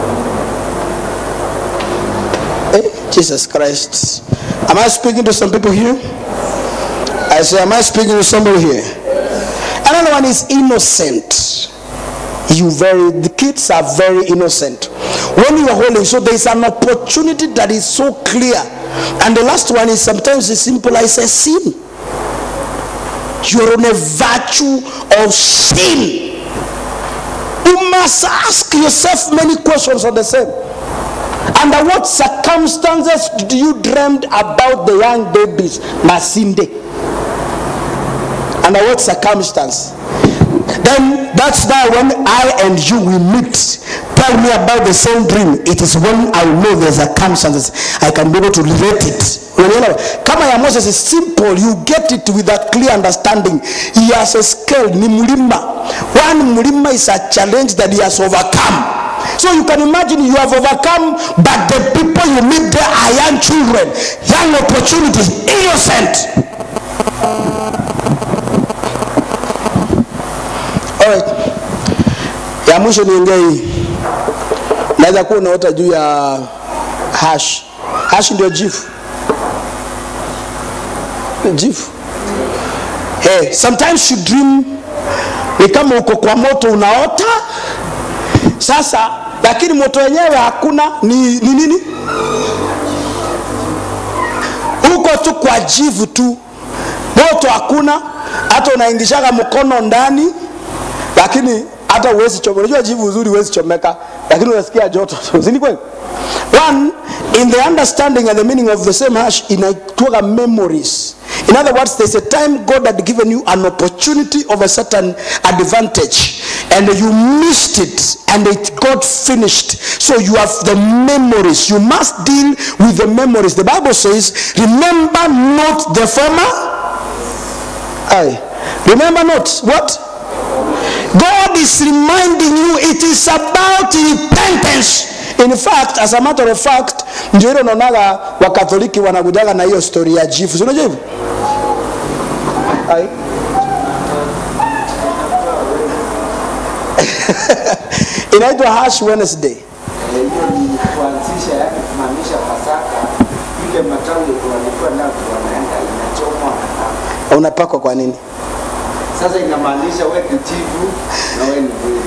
Eh, jesus christ am i speaking to some people here i say am i speaking to somebody here another one is innocent you very the kids are very innocent when you are holding so there is an opportunity that is so clear and the last one is sometimes as simple as a sin you are on a virtue of sin you must ask yourself many questions on the same under what circumstances did you dreamed about the young babies masinde under what circumstance then that's now when I and you will meet. Tell me about the same dream. It is when I know the circumstances I can be able to relate it. Unaelewa? Kama ya Moses is simple, you get it with a clear understanding. He has a scale, ni mlima. One mlima is a challenge that he has overcome. So you can imagine you have overcome, but the people you meet there are young children, young opportunities, innocent. Alright. Ya mwisho niongee hii. Naweza kuwa unaota juu ya hash. Hash ndio jifu. Jifu. Hey, sometimes you dream ni kama uko kwa moto unaota. Sasa lakini moto wenyewe hakuna ni, ni nini? Uko tu kwa jivu tu. Moto hakuna, hata unaingishaga mkono ndani lakini hata uwezi chomeka. Unajua jivu uzuri uwezi chomeka, lakini unasikia joto tu, si ni kweli? One, in the understanding and the meaning of the same hash inaitwaga memories. In other words, there's a time God had given you an opportunity of a certain advantage and you missed it and it got finished. So you have the memories. You must deal with the memories. The Bible says, remember not the former. Aye. Remember not what? God God is reminding you it is about repentance. In fact, as a matter of fact, ndio ile unaonaga wakatholiki wanakujaga na hiyo story ya jifu. Si unajua hivyo? Ai. Inaitwa Ash Wednesday. Eh, hiyo ni kuanzisha, yani kumaanisha Pasaka, ile matawi walikuwa nayo wanaenda inachomwa na Unapakwa kwa nini? sasa inamaanisha wewe ni jivu na wewe ni kweli.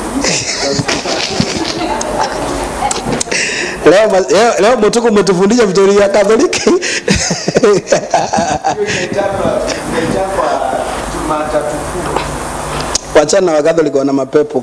Leo, ma- leo, leo Mutuku umetufundisha vitori ya Katholiki. Hiyo inaitwa inaitwa Jumatatu Kuu. Wachana na Wakatholiki wana mapepo.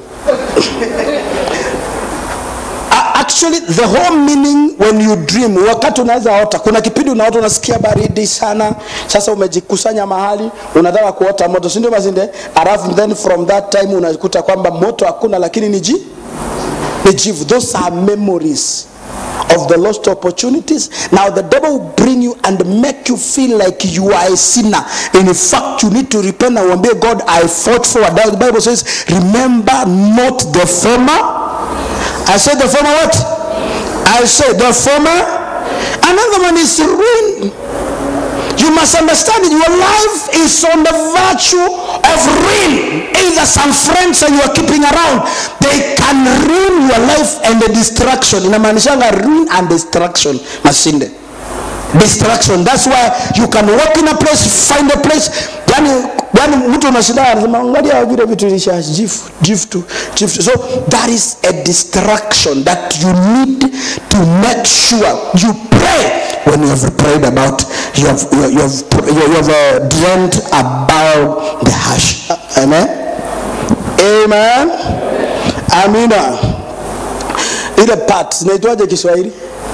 A- Actually, the whole meaning when you dream, wakati unaweza ota, kuna kipindi unaota unasikia baridi sana, sasa umejikusanya mahali unataka kuota moto, si ndio Masinde? Alafu then from that time unakuta kwamba moto hakuna, lakini ni ji ni jivu. Those are memories of the lost opportunities. Now the devil will bring you and make you feel like you are a sinner. In fact, you need to repent and obey God. I fought for that. The Bible says, "Remember not the former." I said the former what? I said the former. Another one is ruin. You must understand it. Your life is on the virtue of ruin. Either some friends that you are keeping around, they can ruin your life and the distraction. Inamaanishanga ruin and distraction. Masinde. Distraction. That's why you can walk in a place, find a place. Yani, yani mtu unashinda anasema angalia vile vitu ilisha jifu jifu jifu. So that is a distraction that you need to make sure you pray when you have prayed about you have you have, you have, you have uh, dreamt about the hash. Amen. Amen. Amina. Ile part zinaitwaje Kiswahili?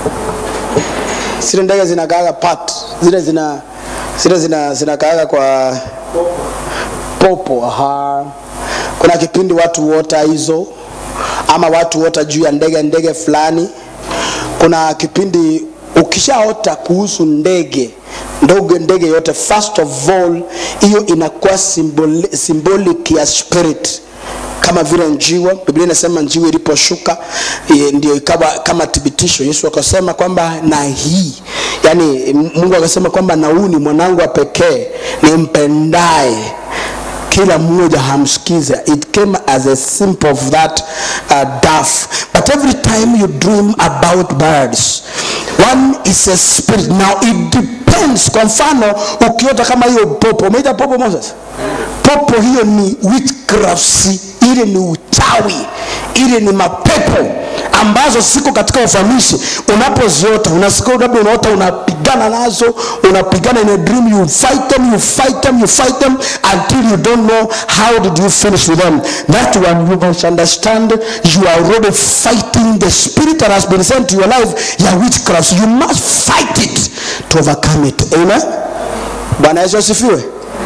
Zile ndege zinakaaga part, zile zina zile zina zinakaaga kwa popo. Aha. Kuna kipindi watu huota hizo ama watu huota juu ya ndege ndege fulani. Kuna kipindi ukishaota kuhusu ndege ndogo ndege yote, first of all, hiyo inakuwa symboli, symbolic ya spirit kama vile njiwa. Biblia inasema njiwa iliposhuka eh, ndio ikawa kama thibitisho. Yesu akasema kwamba na hii, yani Mungu akasema kwamba na huu ni mwanangu wa pekee nimpendaye kila mmoja hamsikiza it came as a symbol of that uh, dove but every time you dream about birds one is a spirit now it depends kwa mfano ukiota kama hiyo popo umeita popo moses popo hiyo ni witchcraft ile ni uchawi ile ni mapepo ambazo ziko katika ufamishi unapoziota unasikia labda unaota unapigana nazo unapigana in a dream you fight them you fight them you fight them until you don't know how did you finish with them that one you must understand you are already fighting the spirit that has been sent to your life ya witchcraft you must fight it to overcome it amen bwana yesu asifiwe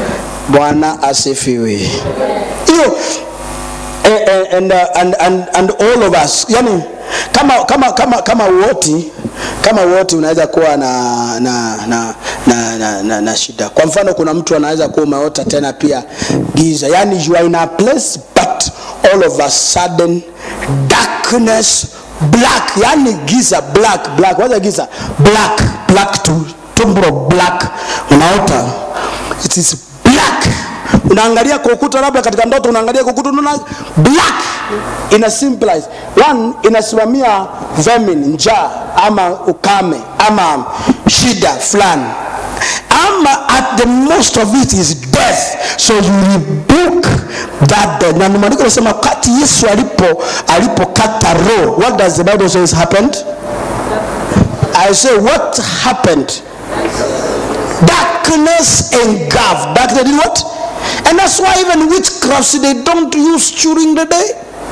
bwana asifiwe hiyo and, and, uh, and, and, and all of us yani kama kama kama kama wote kama wote unaweza kuwa na na na, na, na, na, na shida kwa mfano kuna mtu anaweza kuwa umeota tena pia giza yani you are in a place but all of a sudden darkness black yani giza black black waza giza black black to tumbro black unaota it is black unaangalia kwa ukuta labda katika ndoto unaangalia kwa ukuta unaona black ina symbolize one inasimamia famine njaa ama ukame ama shida fulani ama at the most of it is death so you rebuke that death na maandiko nasema wakati yesu alipo alipokata roho what does the bible says happened i say what happened darkness engulfed darkness did what and that's why even witchcrafts they don't use during the day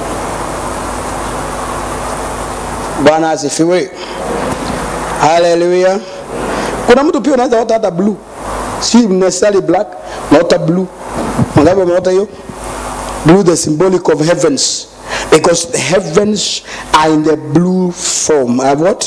bwana asifiwe haleluya kuna mtu pia unaweza ota hata blue si necessarily black unaota blue mangapi umeota hiyo blue the symbolic of heavens because the heavens are in the blue form uh, what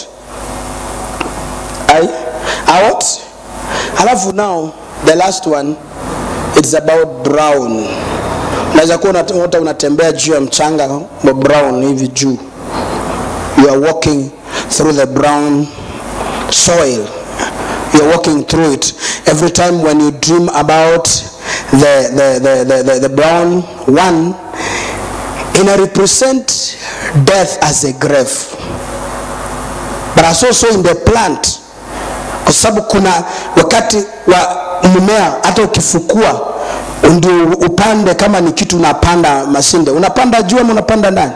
I, I what halafu now the last one it's about brown unaweza kuwa unaota unatembea juu ya mchanga wa brown hivi juu you are walking through the brown soil you are walking through it every time when you dream about the, the, the, the, the, the brown one ina represent death as a grave but as also in the plant kwa sababu kuna wakati wa mmea hata ukifukua ndio upande kama ni kitu unapanda mashinde unapanda juu ama unapanda ndani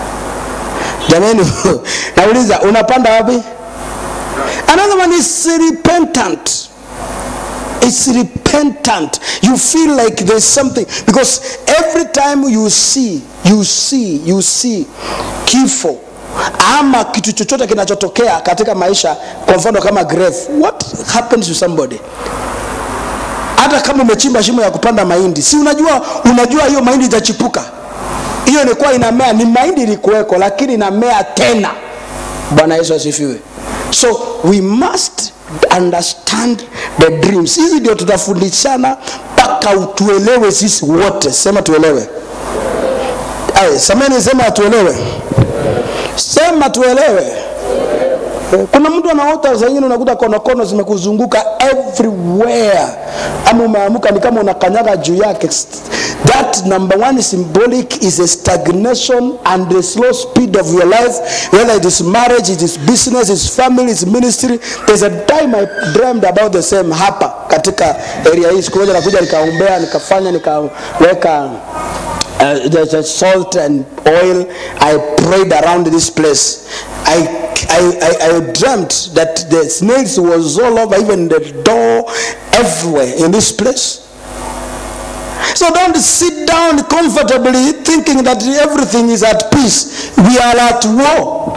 jamani nauliza unapanda wapi another one is repentant it's repentant you feel like there's something because every time you see you see you see kifo ama kitu chochote kinachotokea katika maisha kwa mfano kama grave what happens to somebody hata kama umechimba shimo ya kupanda mahindi si unajua unajua hiyo mahindi itachipuka hiyo ilikuwa inamea ni mahindi ilikuweko lakini inamea tena bwana yesu asifiwe so we must understand the dreams hizi ndio tutafundishana mpaka tuelewe sisi wote sema tuelewe Ay, sameni sema tuelewe sema tuelewe kuna mtu anaota zengine unakuta konokono zimekuzunguka everywhere ama umeamuka ni kama unakanyaga juu yake that number one symbolic is a stagnation and the slow speed of your life whether it is marriage it is business it is family it is ministry there's a time i dreamed about the same hapa katika area hii siku moja nakuja nikaombea nikafanya nikaweka uh, the, the salt and oil i prayed around this place I, I, I, I dreamt that the snails was all over even the door everywhere in this place so don't sit down comfortably thinking that everything is at peace we are at war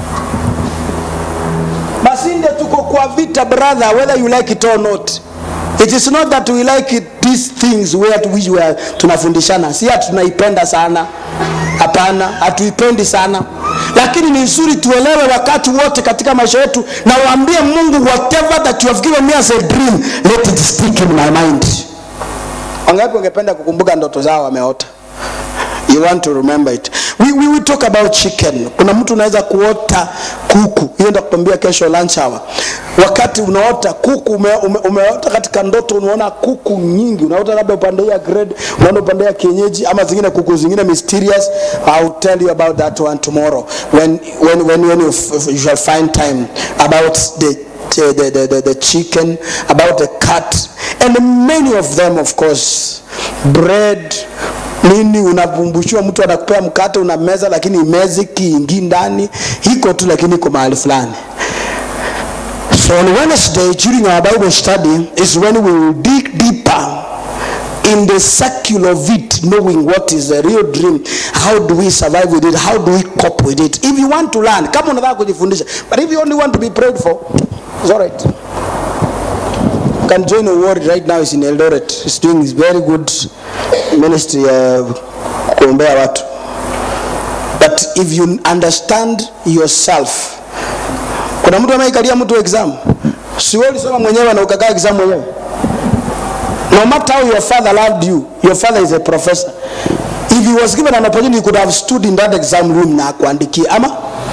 masinde tuko kwa vita brother whether you like it or not it is not that we like it, these things where we were tunafundishana si ati tunaipenda sana hapana hatuipendi sana lakini ni nzuri tuelewe wakati wote katika maisha yetu na waambie mungu whatever that you have given me as a dream let it stick in my mind wangapi wangependa kukumbuka ndoto zao wameota you want to remember it we, we, we talk about chicken kuna mtu unaweza kuota kuku hiyo ndio kukwambia kesho lunch hour wakati unaota kuku ume, ume, umeota katika ndoto unaona kuku nyingi unaota labda upande ya grade unaona upande ya kienyeji ama zingine kuku zingine mysterious I'll tell you about that one tomorrow when when when, when you, f- you shall find time about the the, the, the, the, the chicken, about the cat, and many of them, of course. Bread, nini unavumbushiwa mtu anakupea mkate unameza lakini imezi kiingi ndani iko tu lakini iko mahali fulani so on wednesday during our bible study is when we will dig deeper in the circle of it knowing what is the real dream how do we survive with it how do we cope with it if you want to learn kama unataka kujifundisha but if you only want to be prayed for it's all right you can join a ward right now is in eldoret is doing this very good ministry uh, kuombea watu but if you understand yourself kuna mtu anaikalia mtu exam si wewe ulisoma mwenyewe na ukakaa exam mwenyewe no matter how your father loved you your father is a professor if he was given an opportunity he could have stood in that exam room na akuandikia ama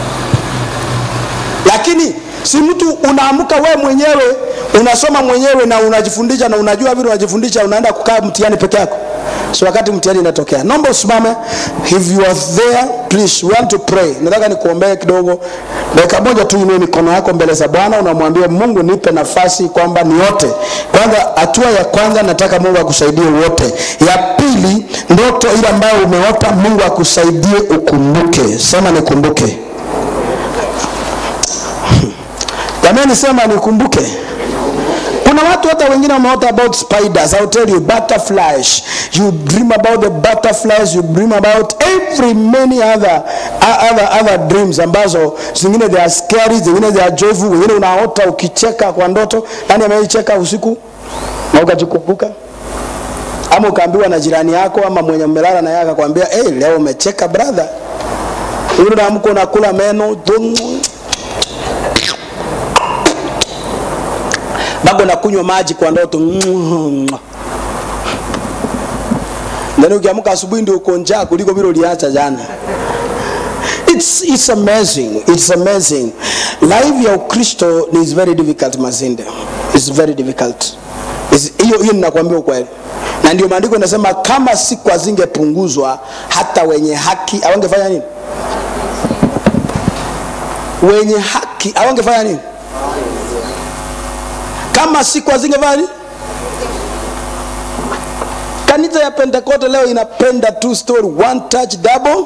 lakini si mtu unaamka we mwenyewe unasoma mwenyewe na unajifundisha na unajua vile unajifundisha unaenda kukaa mtihani peke yako so wakati mtihani inatokea naomba usimame if you are there please we want to pray nataka nikuombee kidogo dakika moja tu inue mikono yako mbele za bwana unamwambia mungu nipe nafasi kwamba niote kwanza hatua ya kwanza nataka mungu akusaidie uote ya pili ndoto ile ambayo umeota mungu akusaidie ukumbuke sema nikumbuke jamani sema nikumbuke kuna watu hata wengine wameota about spiders I'll tell you butterflies you dream about the butterflies you dream about every many other other, other dreams ambazo zingine they are scary zingine they are joyful wengine unaota ukicheka kwa ndoto nani ameicheka usiku na ukajikumbuka ama ukaambiwa na jirani yako ama mwenye mmelala na yeye akakwambia hey, leo umecheka brother yule unaamka unakula meno dum, bado nakunywa maji kwa ndoto the Yaani ukiamka asubuhi ndio uko njaa kuliko vile uliacha jana. It's, it's amazing. It's amazing. Life ya Ukristo is very difficult Mazinde. It's very difficult. It's- Hiyo hiyo ninakwambia ukweli. Na ndio maandiko inasema kama siku hazingepunguzwa hata wenye haki hawangefanya nini? Wenye haki hawangefanya nini? Kama siku hazingefanya nini? Kanisa ya Pentekoste leo inapenda two story, one touch double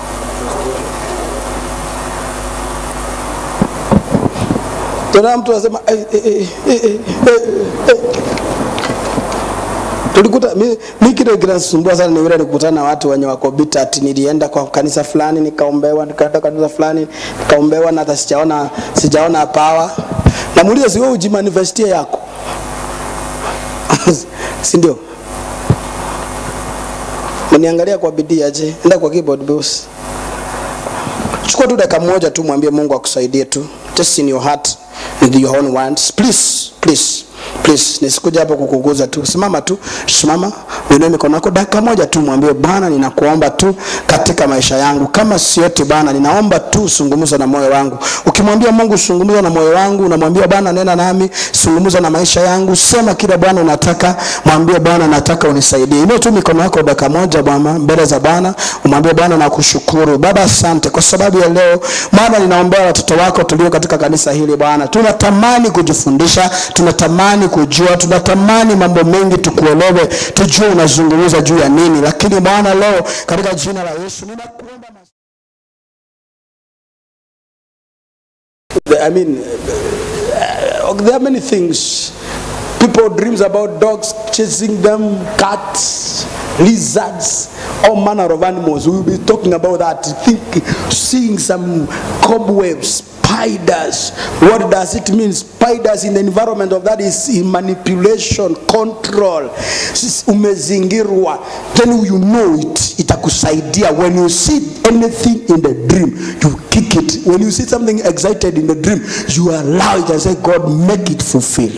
tena mtu anasema eh, eh, eh, eh, eh, eh, eh. tulikuta mi, mi kile kinasumbua sana ni vile nikutana na watu wenye wako bitter ati nilienda kwa kanisa fulani nikaombewa nikaenda kanisa fulani nikaombewa na hata sijaona sijaona power namuuliza si wewe ujimanifestie yako si ndio mniangalia kwa bidii aje enda kwa keyboard boss chukua tu dakika moja tu mwambie mungu akusaidie tu just in your heart with your own words please please please nisikuja hapo kukuguza tu simama tu simama uinue mikono yako dakika moja tu mwambie bwana ninakuomba tu katika maisha yangu kama sioti bwana ninaomba tu zungumza na moyo wangu ukimwambia mungu zungumza na moyo wangu unamwambia bwana nena nami zungumza na maisha yangu sema kile bwana unataka mwambie bwana nataka unisaidie inua tu mikono yako dakika moja bwana mbele za bwana umwambie bwana nakushukuru baba asante kwa sababu ya leo bwana ninaombea watoto wako tulio katika kanisa hili bwana tunatamani kujifundisha tunatamani kujua tunatamani mambo mengi tukuelewe tujue unazungumza juu ya nini lakini bwana leo katika jina la yesu ninakuomba mas- I mean, uh, there are many things. People dreams about dogs chasing them, cats, lizards, all manner of animals. We will be talking about that. Think, seeing some cobwebs, spiders. What does it mean? Spiders in the environment of that is in manipulation, control. Sis- Umezingirwa. Then you know it. Itakusaidia. When you see anything in the dream, you kick it. When you see something excited in the dream, you allow it and say, God, make it fulfill.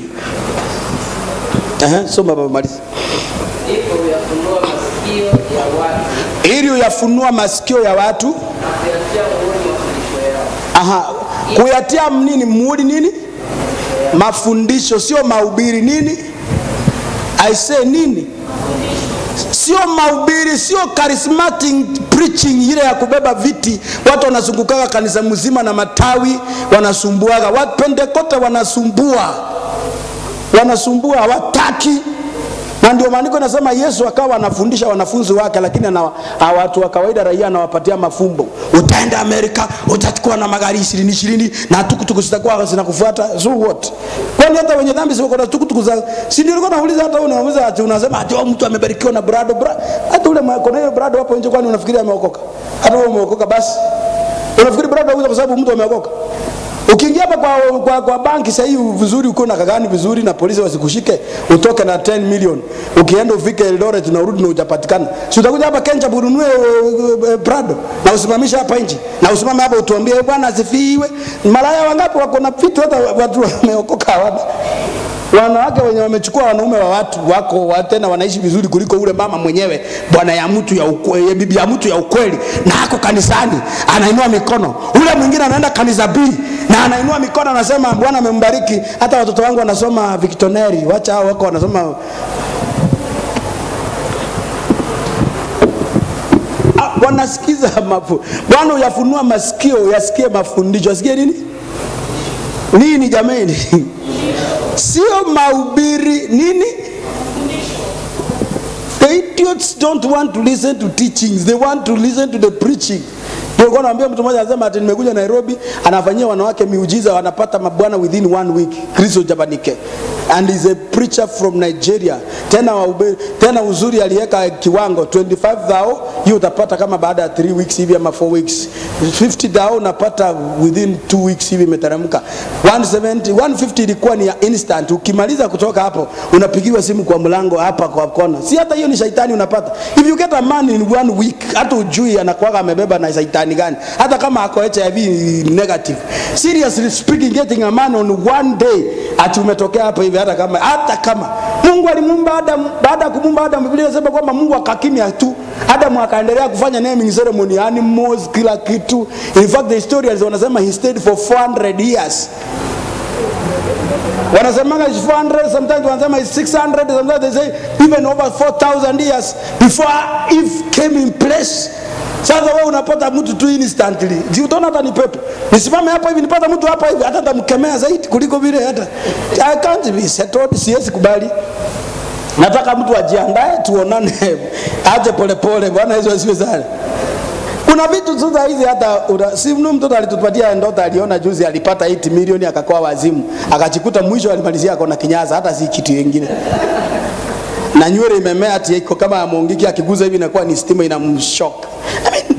Aha, soma baba maliza. ndipo huyafunua masikio ya watu Ili uyafunua masikio ya watu, na kuyatia muhuri mafundisho yao. aha, kuyatia nini muhuri nini? Mafundisho, sio mahubiri nini? I say nini? Sio mahubiri, sio charismatic preaching ile ya kubeba viti, watu wanazungukaga kanisa mzima na matawi wanasumbuaga. Watu Pentekoste wanasumbua, wanasumbua, hawataki na ndio maandiko inasema Yesu akawa anafundisha wanafunzi wake, lakini ana a- watu wa kawaida raia anawapatia mafumbo. Utaenda Amerika, utachukua na magari ishirini ishirini na tukutuku zitakuwa zinakufuata. So what? Kwani hata wenye dhambi si wako na tukutuku za si ndio? Nilikuwa nauliza hata wewe unauliza ati unasema ati oh, mtu amebarikiwa na brado bra, hata ule mwa- kuna hiyo brado hapo nje, kwani unafikiri ameokoka? Hata wewe umeokoka basi, unafikiri brado auza kwa sababu mtu ameokoka? Ukiingia hapa kwa, kwa, kwa banki sasa hivi vizuri, uko na kagani vizuri na polisi wasikushike, utoke na 10 million. Ukienda ufike Eldoret na urudi na hujapatikana, si utakuja hapa Kenya ununue uh, uh, Prado na usimamishe hapa nje na usimame hapa utuambie "Eh, bwana asifiwe. Malaya wangapi wako na vitu hata watu wameokoka hawana wanawake wenye wamechukua wanaume wa watu wako wa- tena wanaishi vizuri kuliko ule mama mwenyewe bwana ya mtu ya ukweli, bibi ya mtu ya ukweli na ako kanisani anainua mikono ule mwingine anaenda kanisa B na anainua mikono anasema bwana amembariki hata watoto wangu wanasoma victonary wacha hao wako wanasoma Ah, wanasikiza mafu bwana uyafunua masikio yasikie mafundisho asikie nini nini jamani sio mahubiri nini the idiots don't want to listen to teachings they want to listen to the preaching nilikuwa naambia mtu mmoja anasema ati nimekuja Nairobi anafanyia wanawake miujiza wanapata mabwana within one week Kristo Jabanike and is a preacher from Nigeria tena waube, tena uzuri aliweka kiwango 25 thou hiyo utapata kama baada ya 3 weeks hivi ama 4 weeks 50 thou unapata within 2 weeks hivi imeteremka 170 150 ilikuwa ni ya instant ukimaliza kutoka hapo unapigiwa simu kwa mlango hapa kwa kona si hata hiyo ni shaitani unapata if you get a man in one week hata ujui anakuwaga amebeba na shaitani gani hata kama ako HIV negative seriously speaking getting a man on one day ati umetokea hapa hivi hata kama hata kama mungu alimuumba adamu baada ya kumuumba adamu biblia inasema kwamba mungu akakimya tu adamu akaendelea kufanya naming ceremony animals kila kitu in fact the historians wanasema he stayed for 400 years wanasemanga is 400 sometimes wanasema is 600 sometimes they say even over 4000 years before eve came in place sasa wewe unapata mtu tu instantly si utaona hata ni pepo nisimame hapa hivi nipata mtu hapa hivi hata tamkemea zaidi kuliko vile hata I can't be settled siwezi kubali nataka mtu ajiandae tuonane aje polepole bwana yesu asiwe sana kuna vitu sasa hizi hata una, si mnu mtoto alitupatia ndoto aliona juzi alipata 8 milioni akakuwa wazimu akachikuta mwisho alimalizia akona kinyaza hata si kitu kingine na nywele imemea ati iko kama amongiki akiguza hivi inakuwa ni stima inamshock I mean,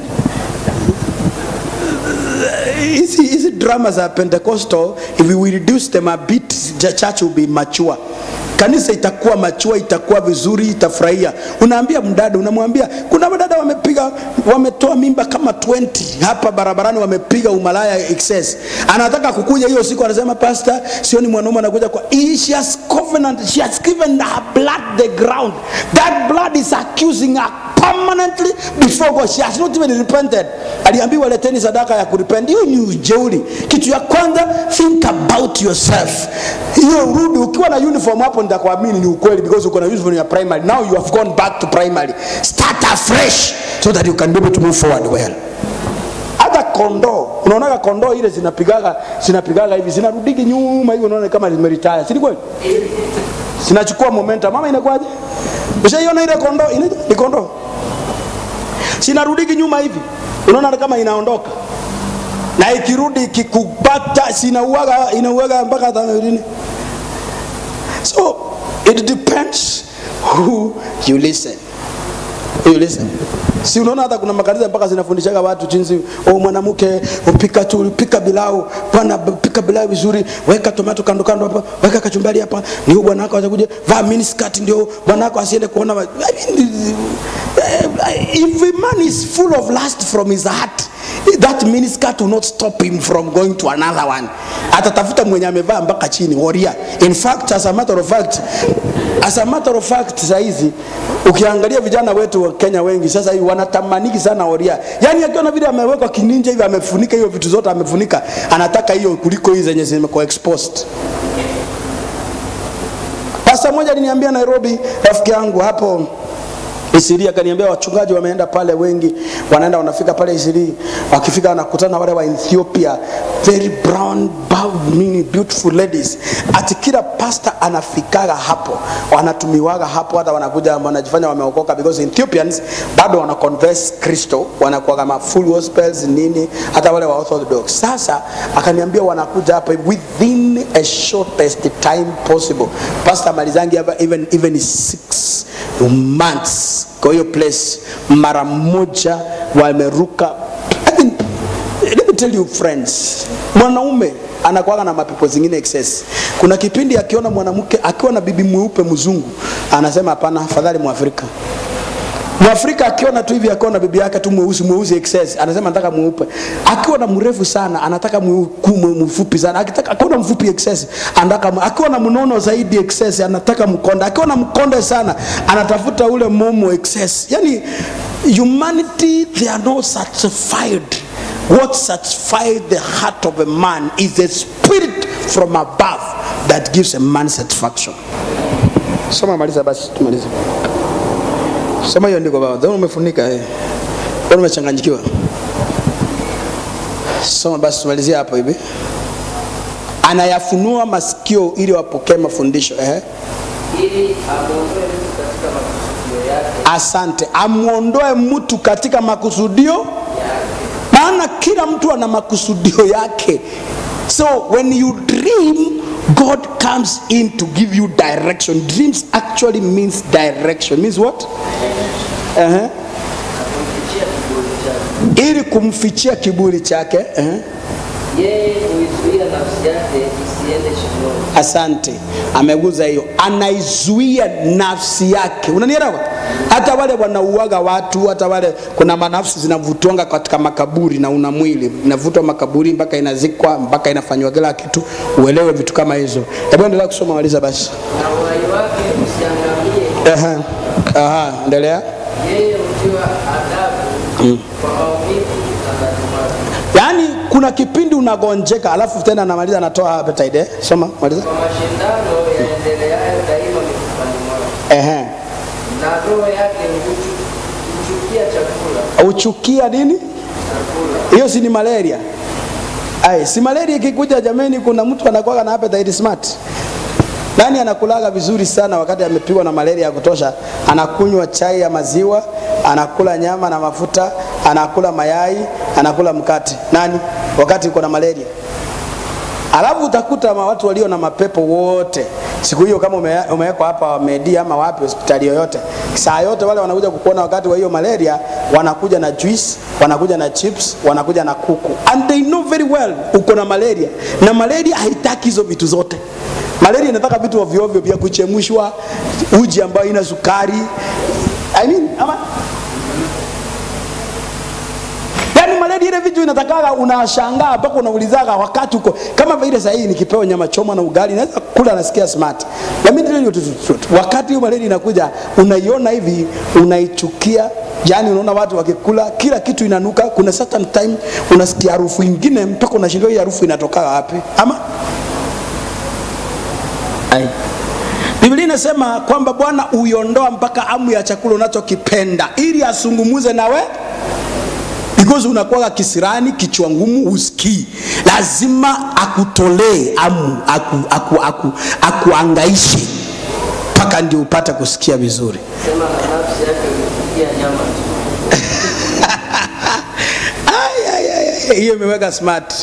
hizi hizi drama za pentecostal if we reduce them a bit the church will be mature kanisa itakuwa machua itakuwa vizuri itafurahia unaambia mdada unamwambia kuna madada wamepiga wametoa mimba kama 20 hapa barabarani wamepiga umalaya excess anataka kukuja hiyo siku anasema pastor sioni mwanaume anakuja kwa He- she has covenant she has given her blood the ground that blood is accusing her permanently before God. She has not even repented. Aliambiwa leteni sadaka ya kurepent. Hiyo ni ujeuri. Kitu ya kwanza, think about yourself. Hiyo rudi ukiwa na uniform hapo, nitakuamini ni ukweli because uko na uniform ya primary. Now you have gone back to primary. Start afresh so that you can be able to move forward well. Hata kondoo, unaonaga kondoo ile zinapigaga zinapigaga hivi zinarudigi nyuma hivi, unaona kama zimeretire, si ni kweli? Sinachukua momentum. Mama inakuwaje? Ushaiona ile kondoo? Ina- Ni kondoo sinarudiki nyuma hivi unaona kama inaondoka na ikirudi ikikupata sinauaga inauaga mpaka hata nini so it depends who you listen you listen si unaona hata kuna makanisa mpaka zinafundishaga watu jinsi oh, mwanamke upika tu pika bilau bwana pika bilau vizuri weka tomato kando kando hapa weka kachumbari hapa ndio bwana wako atakuja vaa miniskirt ndio bwana wako asiende kuona ma- I mean, eh, if a man is full of lust from his heart that miniskirt will not stop him from going to another one atatafuta mwenye amevaa mpaka chini waria in fact as a matter of fact as a matter of fact sahizi ukiangalia vijana wetu wa Kenya wengi sasa hivi wanatamaniki sana oria yani akiona vile amewekwa kininja hivi amefunika hiyo vitu zote amefunika anataka hiyo kuliko hizi zenye zimekuwa exposed Pasta moja aliniambia Nairobi, rafiki yangu hapo Isiri akaniambia wachungaji wameenda pale wengi, wanaenda wanafika pale Isiri, wakifika wanakutana wale wa Ethiopia, very brown, bow, nini, beautiful ladies. Ati kila pasta anafikaga hapo, wanatumiwaga hapo, hata wanakuja wanajifanya wameokoka because Ethiopians bado wana converse Kristo, wanakuwa kama full gospels nini, hata wale wa Orthodox. Sasa akaniambia wanakuja hapa within a shortest time possible. Pastor malizangi hapa even even six months kwa hiyo place mara moja wameruka I mean, let me tell you friends mwanaume anakuwaga na mapepo zingine excess kuna kipindi akiona mwanamke akiwa na bibi mweupe mzungu anasema hapana afadhali mwafrika mwafrika akiona tu hivi akiwa na bibi yake tu mweusi mweusi excess anasema nataka mweupe akiwa na mrefu sana anataka mweuku- mwe- mfupi sana akitaka akiwa na mfupi excess anataka mwe- akiwa na mnono zaidi excess anataka mkonde akiwa na mkonde sana anatafuta ule momo excess yani humanity they are not satisfied what satisfies the heart of a man is a spirit from above that gives a man satisfaction soma maliza basi tumalize sema hiyo ndiko baba Mbona umefunika eh Mbona umechanganyikiwa soma basi tumalizie hapo hivi anayafunua masikio ili wapokee mafundisho eh ili amwondoe mtu katika makusudio yake asante amwondoe mtu katika makusudio maana kila mtu ana makusudio yake so when you dream god comes in to give you direction dreams actually means direction means what uh-huh. kumfichia kiburi chake. ili kumfichia kiburi chake uh-huh. Yeye huizuia nafsi yake isiende shimoni. asante ameguza hiyo anaizuia nafsi yake unanielewa hata wale wanauaga watu hata wale kuna manafsi zinavutwanga katika makaburi na una mwili inavutwa makaburi mpaka inazikwa mpaka inafanywa kila kitu uelewe vitu kama hizo hebu endelea kusoma maliza basi na uhai wake usiangamie. Aha. Aha, endelea Yeye hutiwa adhabu kwa maumivu utangani mwake. yaani kuna kipindi unagonjeka alafu tena anamaliza anatoa appetite eh? soma maliza Kwa mashindano yaendeleayo daima mifupani mwake. Ehe. Na roho yake huchu- huchukia chakula uchukia nini chakula hiyo si ni malaria ai si malaria ikikuja jameni kuna mtu anakuwa na appetite smart nani anakulaga vizuri sana wakati amepigwa na malaria ya kutosha anakunywa chai ya maziwa anakula nyama na mafuta anakula mayai anakula mkate nani wakati uko na malaria alafu utakuta ma watu walio na mapepo wote siku hiyo kama ume- umewekwa hapa medi ama wapi hospitali yoyote saa yote wale wanakuja kukuona wakati wa hiyo malaria wanakuja na juice wanakuja na chips wanakuja na kuku and they know very well uko na malaria na malaria haitaki hizo vitu zote malaria inataka vitu ovyo ovyo vya kuchemshwa uji ambayo ina sukari I mean, ama yaani malaria ile vitu inatakaga unashangaa mpaka unaulizaga wakati uko kama vile sahii nikipewa nyama choma na ugali naweza kula nasikia smart Let me tell you the truth. wakati hiyo malaria inakuja unaiona hivi unaichukia yani unaona watu wakikula kila kitu inanuka kuna certain time unasikia harufu ingine mpaka unashindwa hii harufu inatoka wapi ama Ai. Biblia inasema kwamba Bwana uiondoa mpaka amu ya chakula unachokipenda ili asungumuze nawe because unakuwa kisirani kichwa ngumu usikii lazima akutolee amu aku, aku, aku, akuangaishe mpaka ndio upate kusikia vizuri sema na nafsi yake huchukia nyama tu. Ai, ai, ai, ai, hiyo imeweka smart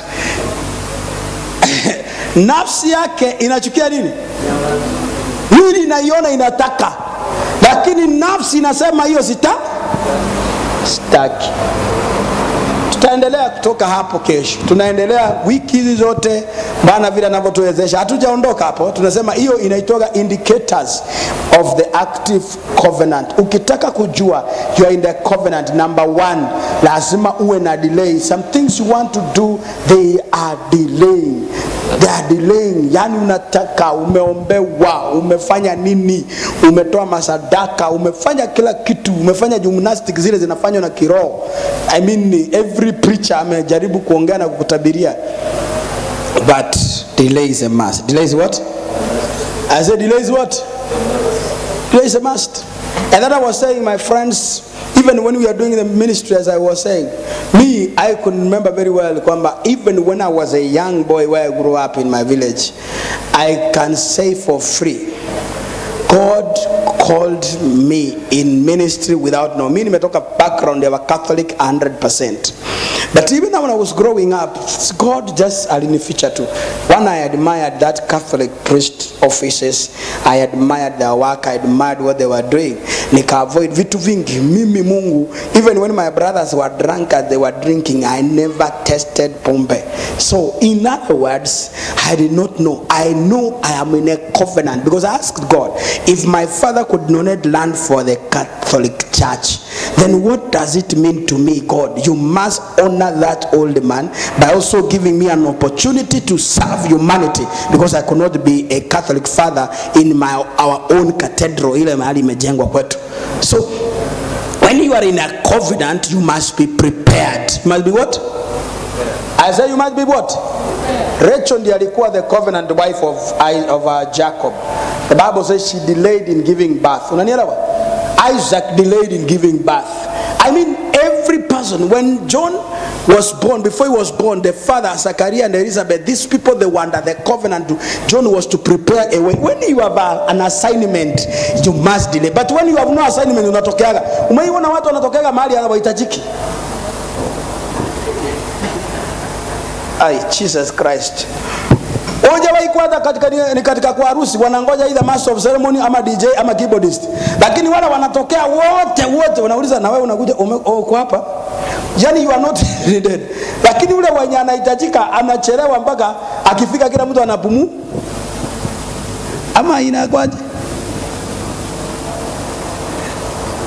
nafsi yake inachukia nini mwili inaiona inataka lakini nafsi inasema hiyo sita sitaki tutaendelea kutoka hapo kesho tunaendelea wiki hizi zote bwana vile anavyotuwezesha hatujaondoka hapo tunasema hiyo inaitoka indicators of the active covenant ukitaka kujua you are in the covenant number one lazima uwe na delay some things you want to do they are delaying they are delaying yani unataka umeombewa umefanya nini umetoa masadaka umefanya kila kitu umefanya gymnastic zile zinafanywa na kiroho i mean every preacher amejaribu kuongea na kukutabiria but delay is a must delay is what i said delay is what delay is a must and that i was saying my friends even when we are doing the ministry as i was saying me i could remember very well kwamba even when i was a young boy where i grew up in my village i can say for free God called me in ministry without no. Me nimetoka background ya Catholic 100%. But even when I was growing up, God just alinificha tu. One, I admired that Catholic priest offices. I admired their work. I admired what they were doing. Nika avoid vitu vingi. Mimi Mungu, even when my brothers were drunk and they were drinking, I never tested pombe. So in other words, I did not know. I know I am in a covenant because I asked God, if my father could donate land for the Catholic Church, then what does it mean to me, God? You must honor that old man by also giving me an opportunity to serve humanity because I could not be a Catholic father in my our own cathedral ile mahali imejengwa kwetu. So when you are in a covenant, you must be prepared. You must be what? I say you must be what? Rachel ndiye alikuwa the covenant wife of, I- of uh, Jacob. The Bible says she delayed in giving birth. Unanielewa? Isaac delayed in giving birth. I mean, every person, when John was born, before he was born, the father, Zachariah and Elizabeth, these people, they were under the covenant. To, John was to prepare a way. When you have a, an assignment, you must delay. But when you have no assignment, unatokeaga. Umeiona watu wanatokeaga mahali hawahitajiki. Ai, Jesus Christ. Hujawahi kwanza katika, ni katika kwa harusi wanangoja either master of ceremony ama DJ ama keyboardist, lakini wale wanatokea wote wote, wanauliza na wewe unakuja ume- oh, uko hapa, yani you are not needed. Lakini ule mwenye anahitajika anachelewa mpaka akifika kila mtu anapumu, ama inakwaje?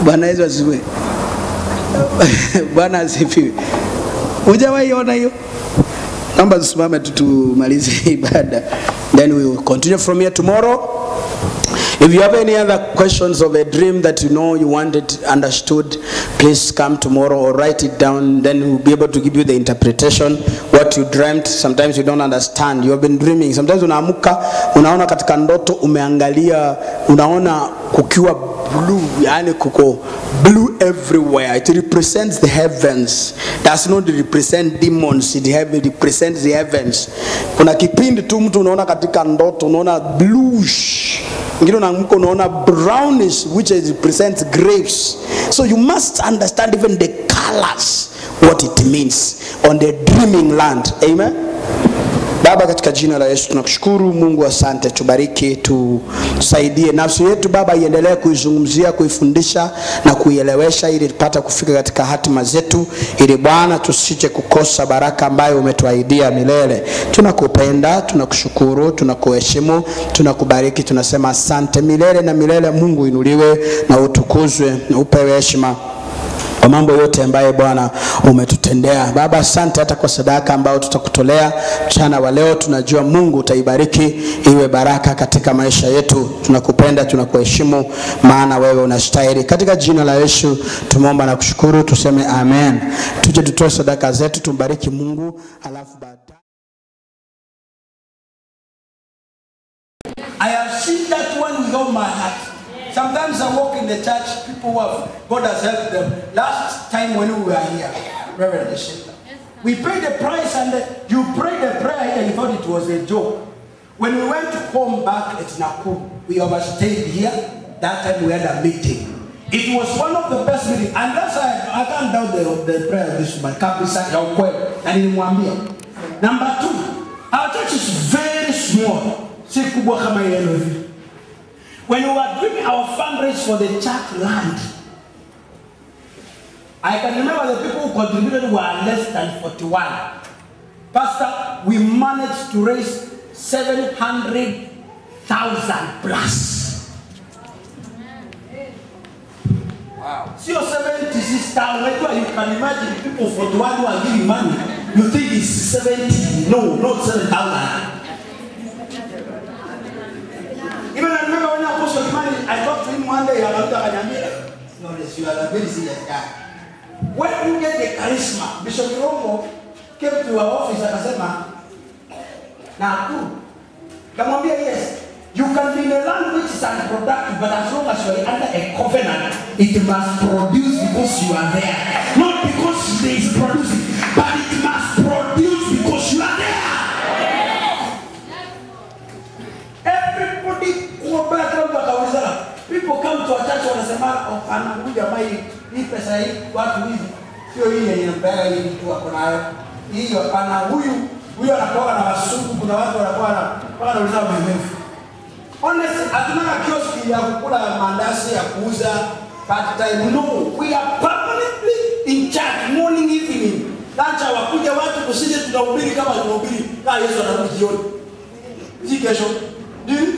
Bwana Yesu asifiwe. Bwana asifiwe. Hujawahi ona hiyo? Naomba tusimame tu tumalize ibada. Then we will continue from here tomorrow. If you have any other questions of a dream that you know you wanted understood, please come tomorrow or write it down. Then we'll be able to give you the interpretation what you dreamt. Sometimes you don't understand. You have been dreaming. Sometimes unaamuka unaona katika ndoto umeangalia, unaona kukiwa blue, yani kuko blue everywhere. It represents the heavens. Does not represent demons. It have- it represents the heavens. Kuna kipindi tu mtu unaona katika ndoto unaona bluish ingine unaamka unaona brownish which is- represents grapes so you must understand even the colors what it means on the dreaming land amen baba katika jina la yesu tunakushukuru mungu asante tubariki tusaidie nafsi yetu baba iendelee kuizungumzia kuifundisha na kuielewesha ili tupate kufika katika hatima zetu ili bwana tusije kukosa baraka ambayo umetuahidia milele tunakupenda tunakushukuru tunakuheshimu tunakubariki tunasema asante milele na milele mungu inuliwe na utukuzwe na upewe heshima kwa mambo yote ambayo Bwana umetutendea. Baba, asante hata kwa sadaka ambayo tutakutolea mchana wa leo. Tunajua Mungu utaibariki iwe baraka katika maisha yetu. Tunakupenda, tunakuheshimu, maana wewe unastahili. Katika jina la Yesu tumeomba na kushukuru, tuseme amen. Tuje tutoe sadaka zetu, tumbariki Mungu alafu baadaye I have seen that one with all my heart. Sometimes I walk in the church, people who have, God has helped them. Last time when we were here, Reverend Ishita, we paid the price and the- you prayed the prayer and you thought it was a joke. When we went home back at Nakuru, we overstayed here. That time we had a meeting. It was one of the best meetings. And that's why I can't doubt the, the prayer of this woman. Kabisa ya ukweli. Na nilimwambia. Number two, our church is very small. Si kubwa kama yenu hivi. When we were doing our fundraise for the church land, I can remember the people who contributed were less than 41. Pastor, we managed to raise 700,000 plus. Wow. Sio 76,000. Unajua, You can imagine people 41 who are giving money. You think it's 70. No, not 7,000. Even I remember when Apostle Kimani, I talked to him one day about Akanyambia. No, this you are a very serious guy. When you get the charisma, Bishop Romo came to our office akasema, Nakuru. Kamwambia yes, you can be in a land which is unproductive, but as long as you are under a covenant, it must produce because you are there. Not because there is producing, but it must produce because you are there. Everybody kuombea kila mtu akaulizana. People come to a church wanasema oh, anakuja mai hii pesa hii watu hivi sio hii yenye mbaya hii mtu ako nayo. Hiyo hapana huyu huyu anakuwa na wasugu kuna watu wanakuwa na wanauliza mwemevu. Honestly, hatuna kioski ya kukula mandazi ya kuuza part time. No, we are permanently in church morning evening. Lacha wakuja watu kusije tunahubiri kama tunahubiri kama Yesu anarudi jioni. Si kesho. Nini?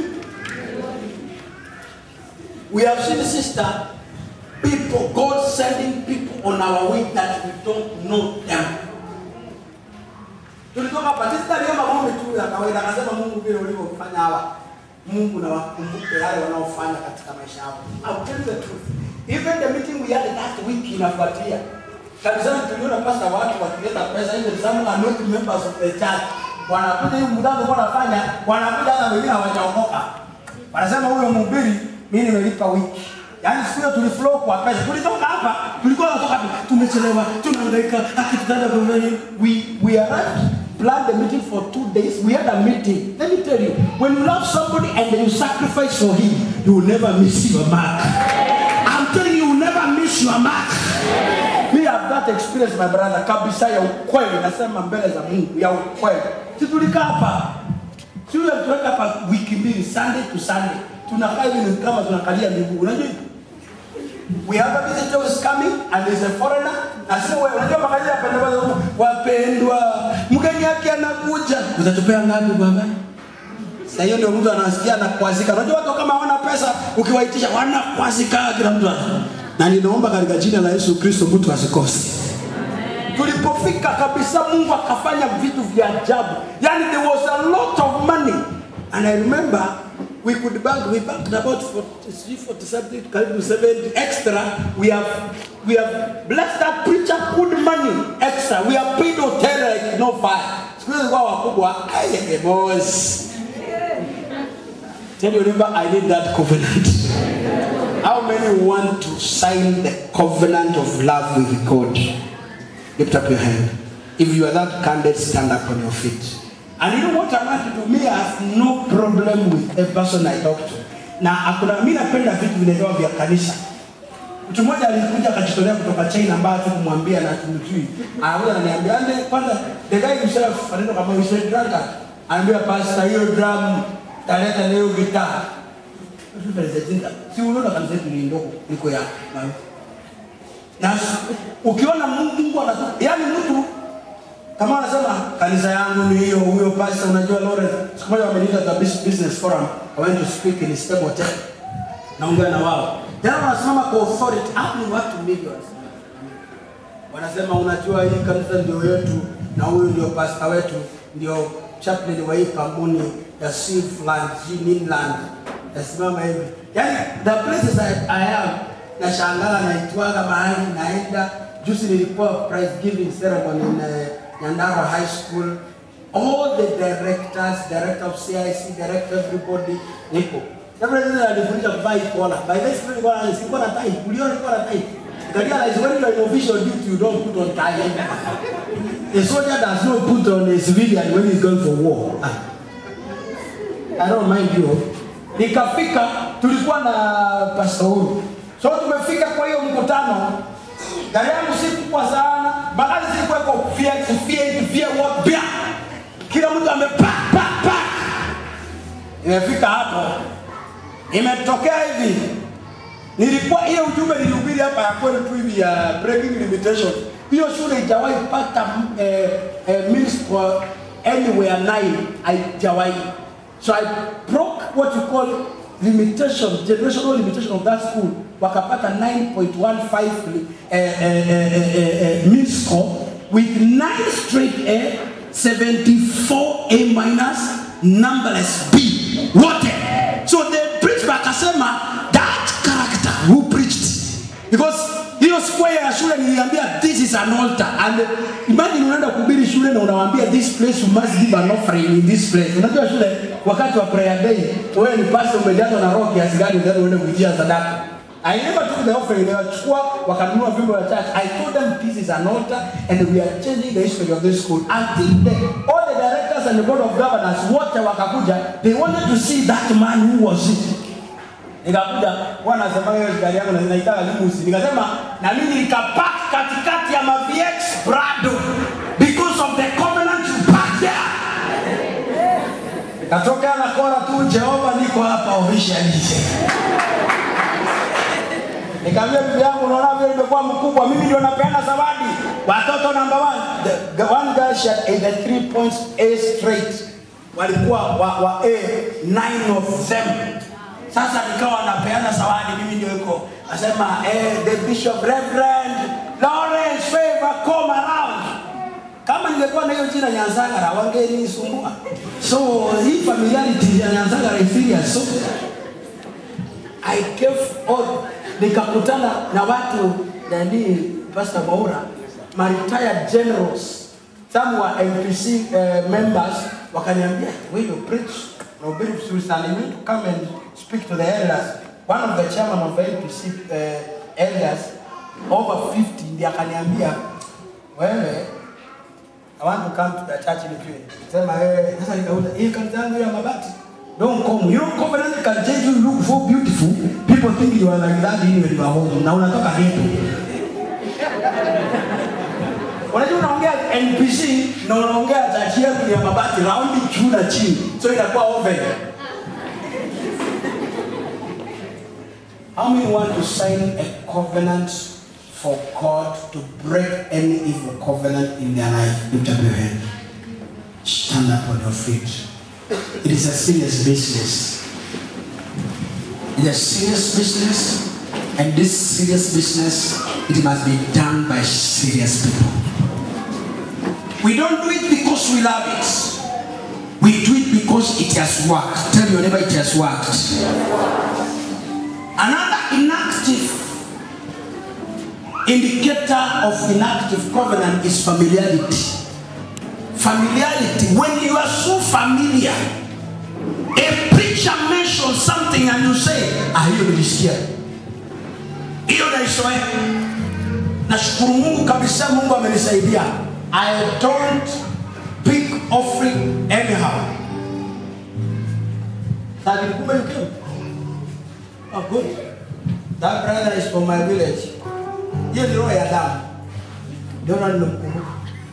We have seen sister people, God sending people on our way that we don't know them. Tulitoka hapa sister aliomba maombi tu ya kawaida akasema Mungu vile ulivyofanya hawa Mungu na wakumbuke yale wanaofanya katika maisha yao. I'll tell you the truth. Even the meeting we had last week inafuatia. Kanisani tuliona pasta watu wakileta pesa hizo some are not members of the church. Wanakuja hiyo mdango kwa wanafanya, wanakuja hata wengine hawajaokoka. Wanasema huyo mhubiri mimi nimelipa wiki. Yaani siku hiyo tuliflow kwa pesa. Tulitoka hapa, tulikuwa tunatoka tu, tumechelewa, tunahangaika, akitutanda kwa nini? We we arrived planned the meeting for two days. We had a meeting. Let me tell you, when you love somebody and then you sacrifice for him, you will never miss your mark. I'm telling you, you will never miss your mark. Me have that experience, my brother, kabisa ya ukweli, nasema mbele za Mungu, ya ukweli. Si tulikaa hapa, si yule tuweka hapa wiki mbili, Sunday to Sunday, tunakaa hivi ni kama tunakalia miguu, unajua hivi? We have a visitor who is coming and is a foreigner. Na sio wewe unajua makazi ya pendwa wapendwa. Mgeni yake anakuja. Utatupea ngapi baba? Sasa hiyo ndio mtu anasikia anakwazika. Unajua watu kama hawana pesa ukiwaitisha wanakwazika kila mtu ana. na ninaomba katika jina la Yesu Kristo mtu asikose. tulipofika kabisa mungu akafanya vitu vya ajabu yani there was a lot of money And I remember we could bank, we banked about 40, 40 something, karibu 70 extra. we have we have blessed that preacher good money extra we have paid hotel like no fire Siku hizi kwa wakubwa, aye, boss. Tell your neighbor, I need that covenant. How many want to sign the covenant of love with God? Lift up your hand. If you are that candidate, stand up on your feet. And you know what I want to do? Me, I have no problem with a person I talk to. Na hakuna mimi napenda vitu vinaelewa vya kanisa. Mtu mmoja alikuja akajitolea kutoka China ambaye tukumwambia na tumjui. Anakuja ananiambia ande kwanza the guy himself anaenda kama you said drunker. Anaambia pastor hiyo drum taleta leo gitaa. Si unaona kanisa yetu ni ndogo liko ya na ukiona Mungu Mungu anatu yani mtu kama anasema kanisa yangu ni hiyo huyo pastor unajua Lawrence siku moja wameniita kwa business forum I went to speak in Stable Hotel naongea na wao tena wanasimama kwa authority hapo ni watu millions wanasema unajua hii kanisa ndio yetu na huyu ndio pastor wetu ndio chaplain wa hii kampuni ya Silverland Inland nasimama hivi yani the places I, I am nashangaa naitwaga mahali naenda juzi nilikuwa prize giving ceremony in uh, Nyandarua High School all the directors director of CIC director everybody niko Everything alifundisha kuvaa hii kola. By this time nilikuwa na sikuwa na tie. Uliona nilikuwa na tie. Nikarealize when you are in official duty you don't put on tie. A soldier does not put on a civilian when he's going for war. Ah. I don't mind you. nikafika tulikuwa na pastor huyu so tumefika kwa hiyo mkutano gari yangu si kubwa sana bagari zilikuwa iko kufia kufia kufia wapya kila mtu amepa pa pa imefika hapo imetokea hivi nilikuwa ile ujumbe nilihubiri hapa ya kweli tu hivi ya breaking limitation hiyo shule ijawahi pata eh, eh, meals for anywhere nine haijawahi so i broke what you call limitation generational limitation of that school wakapata 9.15 eh, eh, eh, eh, eh, eh, mean score with 9 straight A 74 A minus numberless B wote so the preacher akasema that character who preached because hiyo square ya shule niliambia this is an altar and imagine unaenda kuhubiri shule na unawaambia this place you must give an offering in this place unajua shule wakati wa prayer day wewe ni pastor umejazwa na roho kiasi gani ndio uende kuijia sadaka I never took the offering. They wachukua wakanunua vyombo vya church. I told them this is an altar and we are changing the history of this school. Until the, all the directors and the board of governors wote wakakuja, they wanted to see that man who was it. Nikakuja wanasema hiyo gari yangu na inaitaka limusi. Nikasema na mimi nikapark katikati ya ma VX Prado because of the covenant you park there. Katokea na kora tu Jehova niko hapa officially. Nikamwambia bibi yangu, unaona vile nimekuwa mkubwa, mimi ndio napeana zawadi. Watoto number one, the, the one girl she had 83 points A straight, walikuwa wa, wa A, nine of them. Sasa nikawa napeana zawadi, mimi ndio iko nasema eh, the bishop reverend Lawrence Favor come around. Kama ningekuwa na hiyo jina Nyanzagara wangenisumbua. So hii familiarity ya Nyanzagara is serious. So I gave all nikakutana na watu nani Pastor Maura my retired generals some were MPC uh, members wakaniambia we you preach na ubiri vizuri sana you need to come and speak to the elders one of the chairman of the MPC uh, elders over 50 ndiye akaniambia wewe I want to come to the church with you. Sema wewe sasa nikauza hii kanisa yangu ya mabati. Don't come. You know covenant can change you look so beautiful. People think you are like that in when you are home. Na unatoka ghetto. Unajua unaongea NPC na unaongea church yako ya mabati raundi juu na chini. So inakuwa oven. How many want to sign a covenant for God to break any evil covenant in their life? Lift up your hand. Stand up on your feet. It is a serious business. It's a serious business. And this serious business, it must be done by serious people. We don't do it because we love it. We do it because it has worked. Tell your neighbor it has worked. Another inactive indicator of inactive covenant is familiarity. Familiarity. When you are so familiar, a preacher mentions something and you say, ah, hiyo nilisikia. Hiyo naisoea. Nashukuru Mungu kabisa, Mungu amenisaidia. I don't pick offering anyhow. Sasa kumbe you came. Oh, good. That brother is from my village. Hiyo ni roho ya damu. Ndio na nimkumbuka.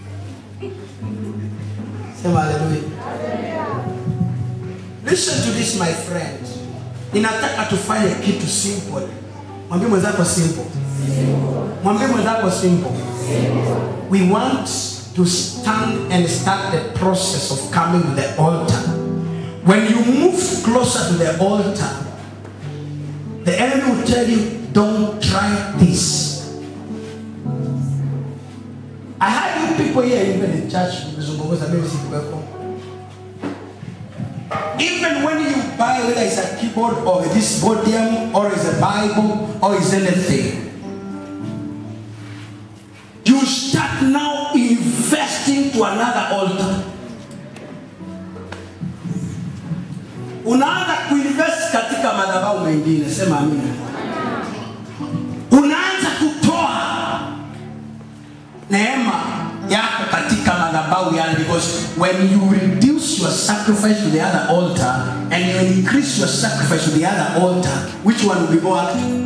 Sema haleluya. Listen to this my friend. Ninataka tufanye kitu simple. Mwambie mwenzako simple. Mwambie mwenzako simple. We want to stand and start the process of coming to the altar. When you move closer to the altar, the enemy will tell you, don't try this. I had you people here even in church mkizungumza mimi sikuwepo. Even when you buy whether it's a keyboard or this podium or it's a Bible or it's anything, you start now investing to another altar. Unaanza kuinvest katika madhabahu mengine, sema amina. Unaanza kutoa neema yako katika madhabahu yale because when you reduce your sacrifice to the other altar and you increase your sacrifice to the other altar which one will be more active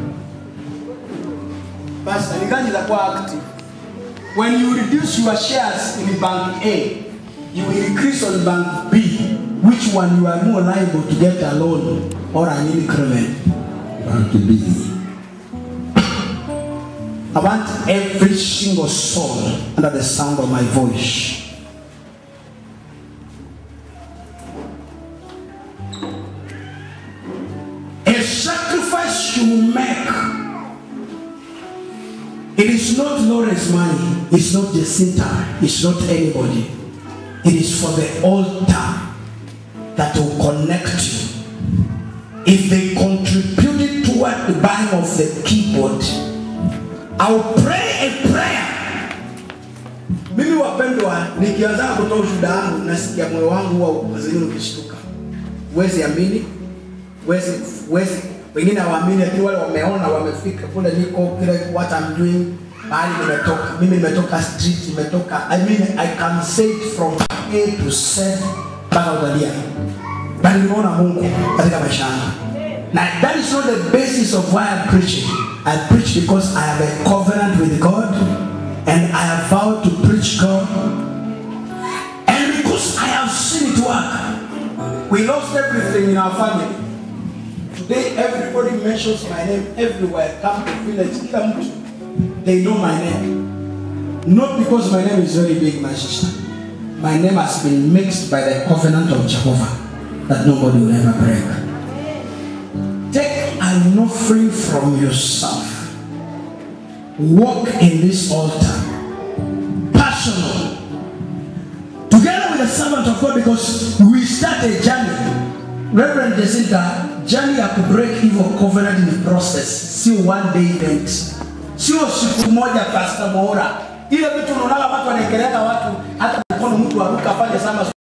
Pastor, ni gani itakuwa active when you reduce your shares in bank A you will increase on bank B which one you are more liable to get a loan or an increment Bank B. I want every single soul under the sound of my voice. A sacrifice you make. It is not Lawrence money. It's not Jacinta. It's not anybody. It is for the altar that will connect you. If they contributed toward the buying of the keyboard, I'll pray a prayer. Mimi wapendwa, nikianza kutoa ushuhuda wangu nasikia moyo wangu huwa wazini ukishtuka. Huwezi amini, huwezi huwezi wengine hawaamini, lakini wale wameona wamefika kule niko kile what I'm doing mahali nimetoka. Mimi nimetoka street, nimetoka I mean I can say it from A to Z mpaka utalia. Bali nimeona Mungu katika maisha yangu. Now that is not the basis of why I'm preaching. I preach because I have a covenant with God and I have vowed to preach God. And because I have seen it work. We lost everything in our family. Today everybody mentions my name everywhere. Come to village, kila mtu. They know my name. Not because my name is very big, my sister. My name has been mixed by the covenant of Jehovah that nobody will ever break. Take an offering from yourself. Walk in this altar. Personal. Together with the servant of God because we start a journey. Reverend Jacinta, journey ya kubreak evil covenant in the process. Sio one day event. Sio siku moja Pastor Moura. Ile vitu unaona watu wanaekelea watu hata mkono mtu aruka afanye sama